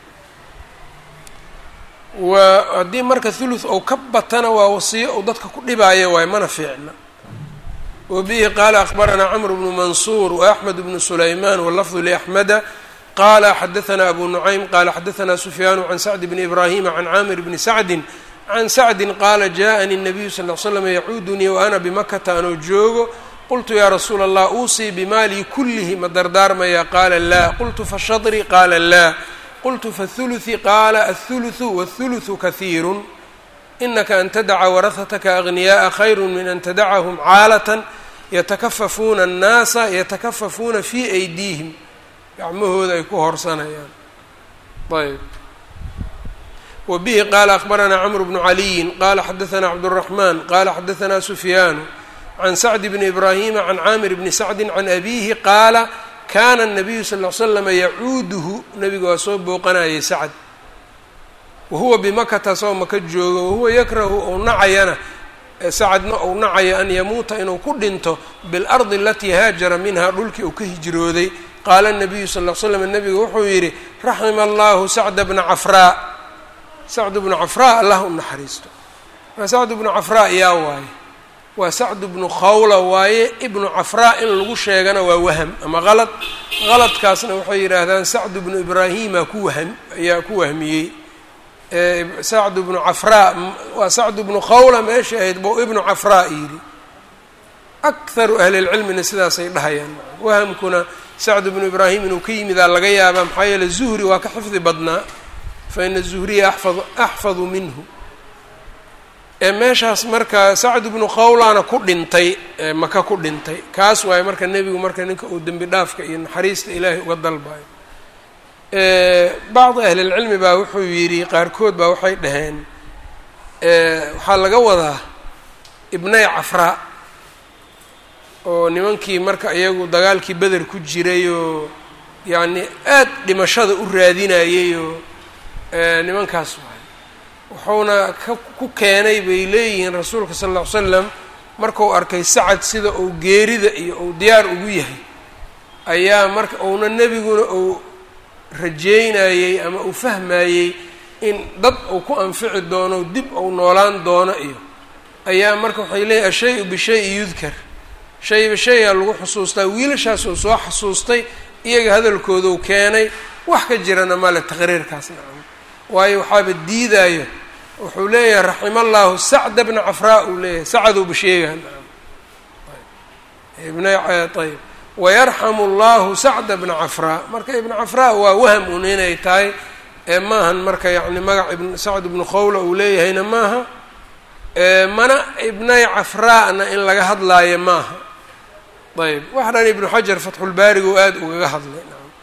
Speaker 1: wa haddii marka thuluth ou ka batana waa wasiyo uu dadka ku dhibaayo waayo mana fiicna wa bihi qaala akhbaranaa camr bnu mansuur waaxmed bnu sulaymaan walafdu liaxmeda qala xadaanaa abu nucaym qala xadaanaa sufyaanu can sacdi bni ibraahima can caamir bni sacdin can sacdin qaala jaءanii الnabiyu sal ly slam yacuudunii wa ana bimakata anoo joogo qultu yaa rasuula allah uusii bimaalii kulihi ma dardaarmaya qaala laa qultu fashadri qaala laa qultu fathuluثi qaala aلthuluثu wاthuluثu kahiiru inaka an tadaca warahataka agniyaءa khayru min an tadacahum caalatan yatakafafuuna الnaasa yatakafafuuna fii aydiihim gacmahooda ay ku horsanayaan ayb wa bihi qaala akhbaranaa cmr bnu caliyin qala xadaanaa cabdالraxman qala xadaanaa sufyaanu can sacd bni ibraahima can caamir bni sacdi can abiihi qaala kana الnabiyu sal ly slama yacuuduhu nabiga waa soo booqanayay sacd wahuwa bimakata soo maka joogo wahuwa yakrahu ou nacayana sacadna ou nacayo an yamuuta inuu ku dhinto biاlardi alatii haajara minha dhulkii uu ka hijrooday qaala nabiyu sal l slam nabigu wuxuu yidhi raxima allahu sacda bna cafraa sacd bnu cafraa allah u naxariisto maa sacd bnu cafraa yaa waaye waa sacd bnu khawla waaye ibnu cafraa in lagu sheegana waa waham ama qalad qaladkaasna waxay yidhaahdaan sacd bnu ibraahima ku waham ayaa ku wahmiyey sacd bnu cafraa waa sacd bnu khawla meesha ahayd bou ibnu cafraa yidhi akharu ahli lcilmina sidaasay dhahayaan wahamkuna sacd bnu ibraahim inuu ka yimidaa laga yaabaa maxaa yeele zuhri waa ka xifdi badnaa fa ina zuhriya axfad axfadu minhu ee meeshaas marka sacd bnu khawlana ku dhintay maka ku dhintay kaas waaye marka nebigu marka ninka uu dembi dhaafka iyo naxariista ilaahay uga dalbayo bacdi ahlilcilmi baa wuxuu yidhi qaarkood baa waxay dhaheen waxaa laga wadaa ibnay cafraa oo nimankii marka iyagu dagaalkii beder ku jiray oo yacni aad dhimashada u raadinayay oo nimankaas waay wuxuuna ka ku keenay bay leeyihiin rasuulka sala alla ly slam markuu arkay sacad sida uu geerida iyo uu diyaar ugu yahay ayaa marka uuna nebiguna uu rajeynayey ama uu fahmayey in dad uu ku anfici doono dib uu noolaan doono iyo ayaa marka waxay leeyihin ashay-u bishay-i yudkar shayba shayaa lagu xusuustaa wiilashaas uu soo xasuustay iyaga hadalkooduu keenay wax ka jirana male taqriirkaas nacam waayo waxaaba diidaayo wuxuu leeyahay raxima allahu sacda bna cafraa uu leeyahay sacadouba sheegaha nacam ibna ayb wayarxamu allahu sacda bna cafraa marka ibna cafraa waa waham un inay tahay ee maahan marka yacni magac ibn sacd ibnu khawla uu leeyahayna maaha mana ibnay cafraana in laga hadlaayo maaha ayb wax dhan ibnu xajar fatxulbaarigu aada ugaga hadlay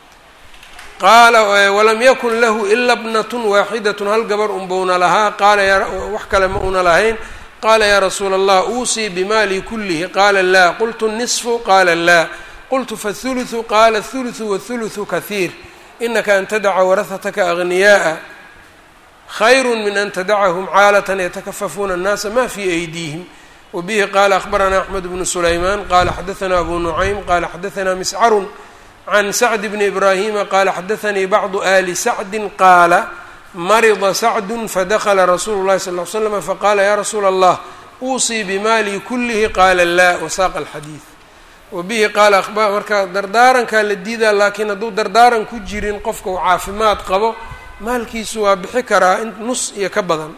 Speaker 1: qaala walam yakun lahu ila bnatun waaxidatun hal gabar unbauna lahaa qaala ya wax kale ma una lahayn qaala yaa rasuula allah uusii bimaali kulihi qaala laa qultu nisfu qaala laa qultu fathuluthu qaala athuluthu wathuluthu kahiir inaka an tadaca warahataka agniyaءa khayru min an tadacahum caalatan yatakafafuuna الnaasa ma fi aydiihim wbihi qala akhbarana axmed bnu sulayman qala xadaثna abu nucaym qala xadaثna miscarun can sacd bni ibrahima qala xadaثanii bacdu ali sacdi qaala marida sacdu fadakla rasuulu اlahi sal ly slm faqala ya rasuula allah uusii bimaali kulihi qaala la wasaaqa alxadiid wabihi qaala marka dardaarankaa la diidaa laakiin hadduu dardaaran ku jirin qofka uu caafimaad qabo maalkiisu waa bixi karaa in nus iyo ka badan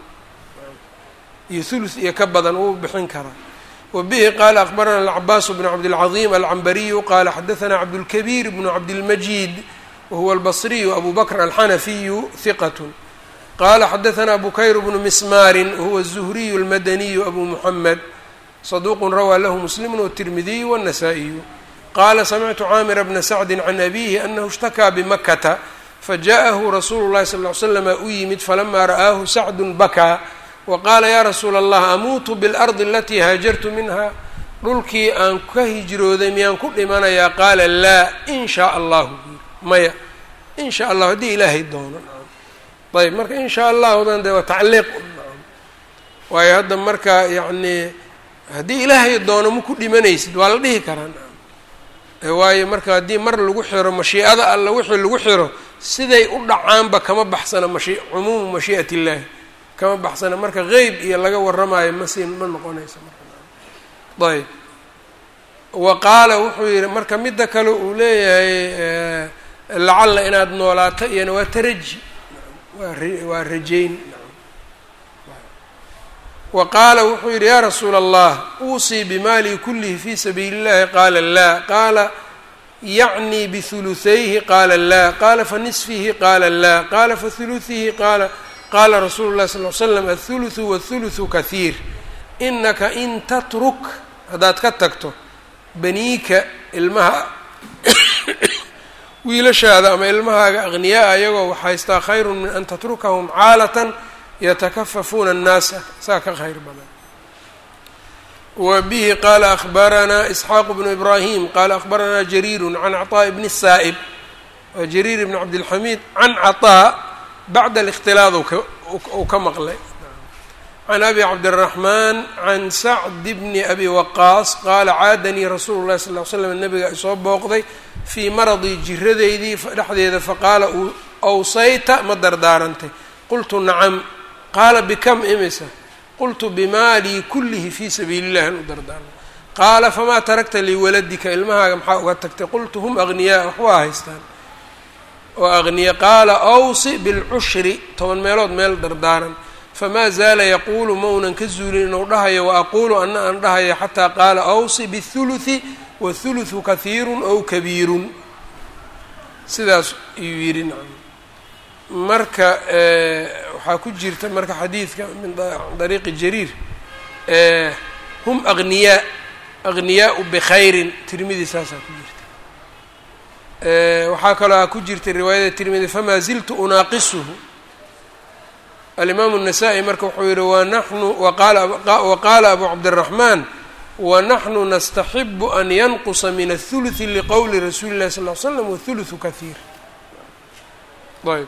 Speaker 1: iyo thuluth iyo ka badan wuu bixin karaa wabihi qaala akbarana alcabaas bnu cabdilcaظim alcambariyu qala xadaثna cabdulkabiir bnu cabdilmajid wahuwa albasriyu abu bakr alxanafiyu hiqat qala xadaثna bukayr bnu mismaarin wahuwa الzuhriyu اlmadaniyu abu muxamed صduq rawى lahu muslim wالtirmidiyu wالnasaa-iyu qala samictu caamira bna sacdi can abihi anahu اshtakaa bimakata fajaءahu rasuulu اlahi sal ly slama u yimid falama ra'aahu sacdu bakaa waqaala ya rasuula allah amuutu biاlardi alatii haajartu minha dhulkii aan ka hijrooday miyaan ku dhimanayaa qaala laa in shaa allahu maya in sha allah haddii ilaahay doono ayb marka in shaa allahudan de waa tacliiq waayo hadda marka yacni haddii ilaahay doono ma ku dhimanaysid waa la dhihi karaa waayo marka haddii mar lagu xiro mashiicada alla wixii lagu xiro siday u dhacaanba kama baxsana mashi cumuumu mashii'at illaahi kama baxsana marka qeyb iyo laga warramaayo masi ma noqonaysa marka ayb wa qaala wuxuu yihi marka midda kale uu leeyahay lacalla inaad noolaato iyana waa taraji waa waa rajayn wa qaala wuxuu yidhi yaa rasuula allah uusii bimaali kulihi fi sabiili اllahi qaala laa qaala yacnii bihuluثayhi qaala laa qaala fanisfihi qaala laa qaala fahuluثihi qaala qaala rasuulu اlahi sal ly slam aلthuluثu wاthuluثu kahiir inaka in tatruk haddaad ka tagto baniika ilmaha wiilashaada ama ilmahaaga aqniyaa iyagoo waxhaystaa khayru min an tatrukahum caalatan yatakafafuuna الnaasa saa ka khayr badan wa bihi qaala akbaranaa isxaaq bnu ibrahim qaala akbaranaa jariiru can caطaaءi bni saa'ib waa jariir ibn cabdilxamiid can caطaa bacda اlاkhtilaad uu ka maqlay can abi cabdالraxmaan can sacd bni abi waqaas qaala caadanii rasuulu اlahi sal ly slam nabiga isoo booqday fii maradii jiradaydii dhexdeeda faqaala awsayta ma dardaarantay qultu nacam qaala bikam imisa qultu bimaalii kullihi fii sabiili illahi an u dardaarmay qaala famaa tarakta liwaladika ilmahaaga maxaa uga tagtay qultu hum agniyaa wax waa haystaan oo agniya qaala awsi bilcushri toban meelood meel dardaaran famaa zaala yaquulu maunan ka zuulin inuu dhahayo wa aquulu ana aan dhahayo xataa qaala awsi bihuluthi wahuluthu kahiirun ow kabiirun sidaas ayuu yidhi nacam marka waxaa ku jirta marka xadiidka min dariiqi jariir hum agniyaa agniyaau bikhayrin tirmidi saasaa ku jirta waxaa kaloo a ku jirta riwaayada tirmidi famaa ziltu unaaqisuhu alimaamu الnasaa-i marka wuxuu yihi wanaxnu waqaala abu cabdالraxmaan wanaxnu nastaxibu an yanqusa min aلthuluثi liqowli rasuuli اllahi sal ly slam wاthulutثu kahiir ayb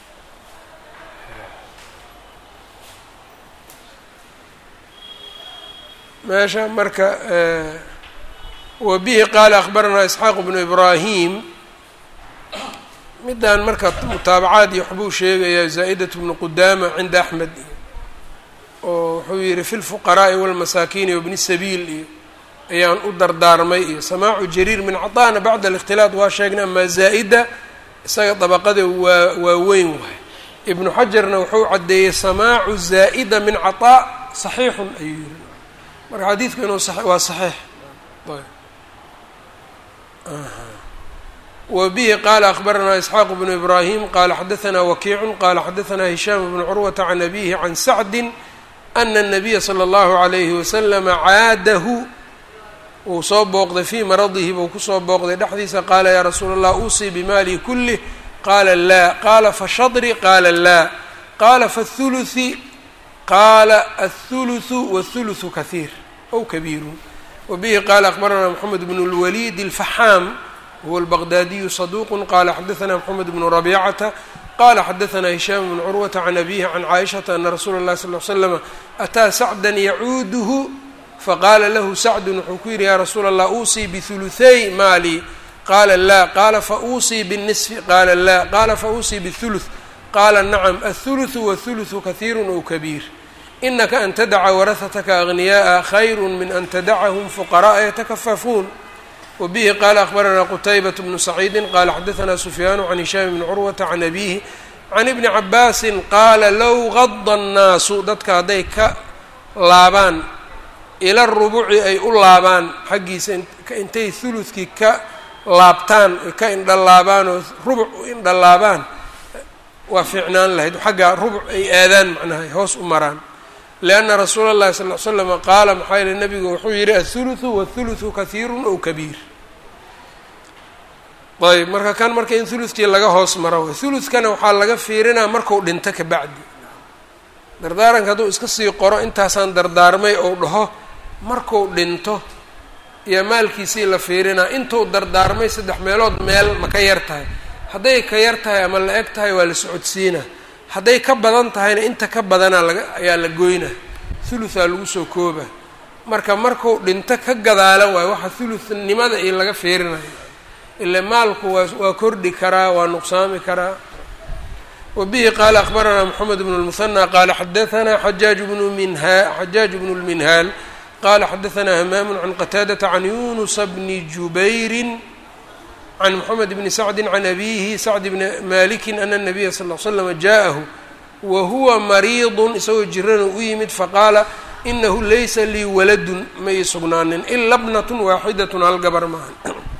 Speaker 1: meesha marka wabihi qaala akbaranaa isxaaq bnu ibraahim midaan marka mutaabacaad iyo waxbuu sheegayaa zaa-idat bnu qudaama cinda axmed iyo oo wuxuu yihi fi lfuqaraa'i walmasaakiini wabni sabiil iyo ayaan u dardaarmay iyo samaacu jariir min caطaana bacda alikhtilaat waa sheegnay amaa zaa-ida isaga dabaqada waa waa weyn waay ibnu xajarna wuxuu caddeeyey samaacu zaa'ida min caطaa saxiixun ayuu yihi marka xadiidku inuu waa saxiix wbihi qala akbaranaa isxaaq bnu ibraahim qala xadaanaa wakiicu qala xadaanaa hishaam bnu curwata can abihi can sacdi ana الnabiya slى اllahu عalayhi waslama caadahu wuu soo booqday fii maradihi buu kusoo booqday dhexdiisa qaala yaa rasuula اllah usii bimaalii kulih qaala laa qaala fashadri qaala laa qaala faاthuluثi qaala aلthuluثu wاthuluثu kahiir ow kabiiru wbihi qala akbaranaa mxamed bn اlwaliid اlfaxaam huwa albaqdaadiyu saduuq qala xadaanaa mxamed bnu rabicata qala xadaanaa hishaam bnu curwata can abihi can caaishata ana rasuula اllahi sal l slama ataa sacdan yacuuduhu faqaala lahu sacdun wuxuu ku yidhi yaa rasuula allah uusii bihuluثay maali qaala laa qaala fauusii bالnisfi qaala laa qaala fauusii bالthuluث qaala nacam aلthuluثu wاthuluثu kahiiru ow kabiir inaka an tadaca warahataka agniyaءa khayru min an tadacahum fuqara'a yatakafafuun wbihi qala akbaranaa qutaybat bnu saciidi qala xadaanaa sufyaanu can hishaam bni curwata can abihi can ibni cabaasin qaala low gada annaasu dadka hadday ka laabaan ila rubuci ay u laabaan xaggiisa intay huludkii ka laabtaan ka indhalaabaan oo rubuc u indhalaabaan waa fiicnaan lahayd xaggaa rubuc ay aadaan macnaha hoos u maraan lianna rasuula اllahi sal l slama qaala maxaa yihi nabigu wuxuu yihi aلthuluثu wاthuluثu kahiiru ow kabiir ayb marka kan marka in huludkii laga hoos maro way huludkana waxaa laga fiirinaa marku dhinto kabacdi dardaaranka hadduu iska sii qoro intaasaan dardaarmay ou dhaho marku dhinto iyo maalkiisii la fiirinaa intuu dardaarmay saddex meelood meel ma ka yar tahay hadday ka yar tahay ama la eg tahay waa la socodsiinaa hadday ka badan tahayna inta ka badanaa laga ayaa la goynaa huluthaa lagu soo kooba marka marku dhinto ka gadaala waayo waxa huluthnimada iyo laga fiirinayo ila maalku waa waa kordhi karaa waa nuqsaami karaa wa bihi qaala akbaranaa moxamed bnu lmuhanى qaala xadaanaa xajaaj bnu minha xajaaj bnu lminhaal qala xadaanaa hamaamu can qataadata can yunusa bni jubayrin can moxamed bni sacdi can abihi sacd bni maliki ana nabiya sal l slama jaaءahu wa huwa mariidu isagoo jirana u yimid faqaala inahu laysa lii waladun ma ii sugnaanin ila bnat waaxidat hal gabar maahan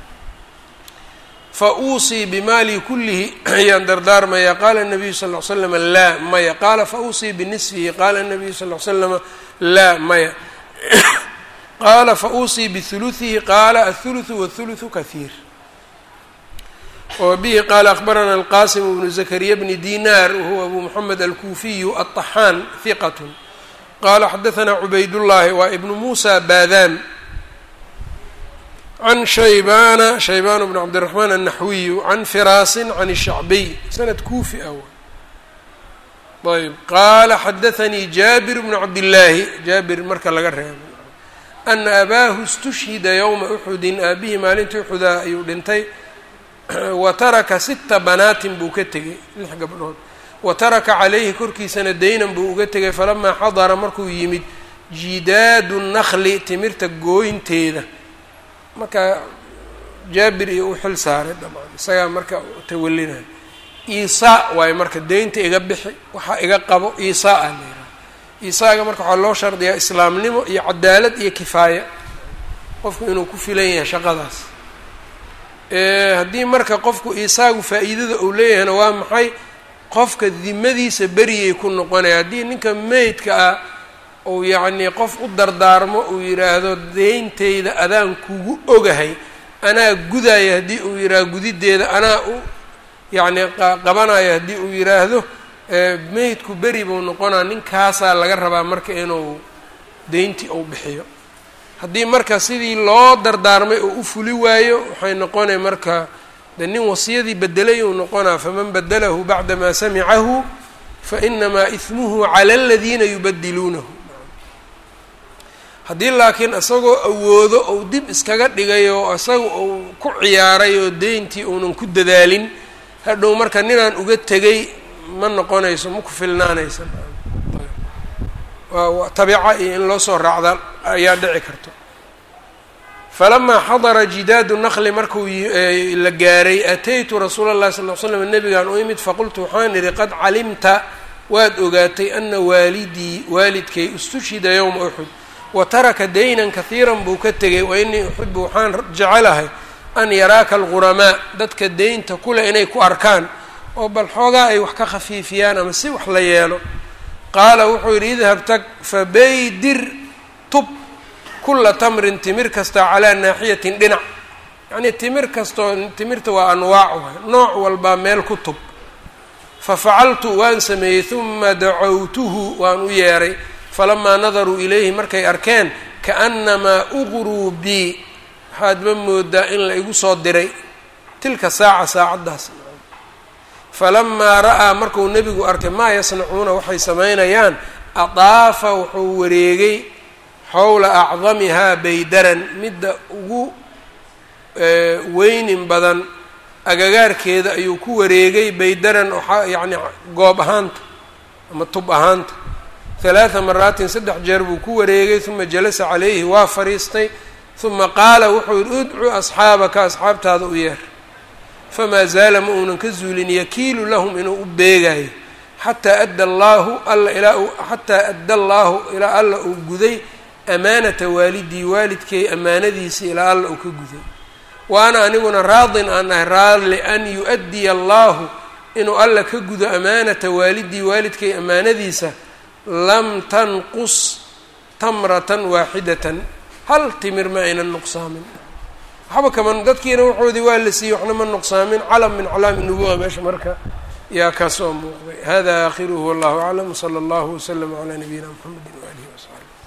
Speaker 1: fa uusii bimaalii kullihi ayaan dardaarmaya qaala nabiyu sal l slama laa maya qaala fa uusii binisfihi qaala nabiyu sal l slama laa maya qaala fa uusii bihuluثihi qaala aلthuluثu wاthuluثu kahiir wbihi qaala akbarana alqasim bnu zakariya bni dinar wahuwa abu moxamed alkuufiyu aلطaxaan hiqat qala xadaanaa cubaydullahi waa ibnu musa baadaan can shaybana shaybaan bn cabdiraxmaan annaxwiyu can firaasin can الshacbiy sanad kuufi ah ayb qaala xadaanii jaabir bnu cabdillaahi jaabir marka laga reebo ana abaahu istushhida ywma uxudin aabihii maalintii uxudaa ayuu dhintay wa taraka sita banaatin buu ka tegey lix gabdhood wa taraka calayhi korkiisana daynan buu uga tegay falamaa xadara markuu yimid jidaadu nakli timirta gooynteeda marka jaabir iyo u xil saaray dhamaan isagaa marka tawalinayo iisaa waayo marka deynta iga bixi waxaa iga qabo iisaa a layidhaha iisaaga marka waxaa loo shardiyaa islaamnimo iyo cadaalad iyo kifaaya qofku inuu ku filan yahay shaqadaas haddii marka qofku iisaagu faa-iidada uu leeyahayna waa maxay qofka dimadiisa beriyay ku noqonaya haddii ninka meydka ah uu yacnii qof u dardaarmo uu yidhaahdo deyntayda adaan kugu ogahay anaa gudaya haddii uu yidhaahdo gudideeda anaa u yacni qabanayo haddii uu yidhaahdo meydku beri buu noqonaa ninkaasaa laga rabaa marka inuu deyntii uu bixiyo haddii marka sidii loo dardaarmay oo u fuli waayo waxay noqonay marka de nin wasiyadii bedelay uu noqonaa faman badalahu bacda maa samicahu fainamaa ismuhu cala aladiina yubadiluunahu haddii laakiin isagoo awoodo ou dib iskaga dhigay oo isaga uu ku ciyaaray oo deyntii uunan ku dadaalin hadhow marka ninaan uga tegay ma noqonayso ma ku filnaanaysa tabica iyo in loo soo raacda ayaa dhici karto falamaa xadara jidaadu naqli markuu la gaaray ataytu rasuula اllahi sal l slam nabigaan u imid faqultu waxaan idhi qad calimta waad ogaatay ana waalidii waalidkay istushhida yowma uxud wa taraka daynan kahiiran buu ka tegay wa inii uxibu waxaan jecelahay an yaraaka alguramaa dadka deynta kule inay ku arkaan oo bal xoogaa ay wax ka khafiifiyaan ama si wax la yeelo qaala wuxuu yidhi idhab tag fabaydir tub kula tamrin timir kasta calaa naaxiyatin dhinac yacnii timir kastoo timirta waa anwaac waay nooc walbaa meel ku tub fafacaltu waan sameeyey huma dacawtuhu waan u yeeray falamaa nadaruu ilayhi markay arkeen kaannamaa uqruu bii waxaad ma moodaa in la igu soo diray tilka saaca saacaddaas falamaa ra'aa markuu nebigu arkay maa yasnacuuna waxay samaynayaan adaafa wuxuu wareegay xowla acdamihaa baydaran midda ugu weynin badan agagaarkeeda ayuu ku wareegay baydaran oa yacni goob ahaanta ama tub ahaanta halaatha maraatin saddex jeer buu ku wareegay uma jalasa calayhi waa fadhiistay uma qaala wuxuu yihi udcu asxaabaka asxaabtaada u yeer famaa zaala ma uunan ka zuulin yakiilu lahum inuu u beegayo xataa adda allaahu alla ilaa xataa adda allaahu ilaa alla uu guday amaanata waalidii waalidkay amaanadiisii ilaa alla uu ka guday wa ana aniguna raadin aan ahay raalli an yu-addiya allaahu inuu alla ka gudo amaanata waalidii waalidkay amaanadiisa lam tanqus tamratan waaxidatan hal timir ma aynan nuqsaamin waxba kaman dadkiina wuxoodii waa la siiyey waxna ma nuqsaamin calam min calaami nubuwa meesha marka yaa ka soo muuqday hada aakhiruhu wallahu aclam wsala allahu waslama calaa nabiyina mxamedi waalihi wasaxbi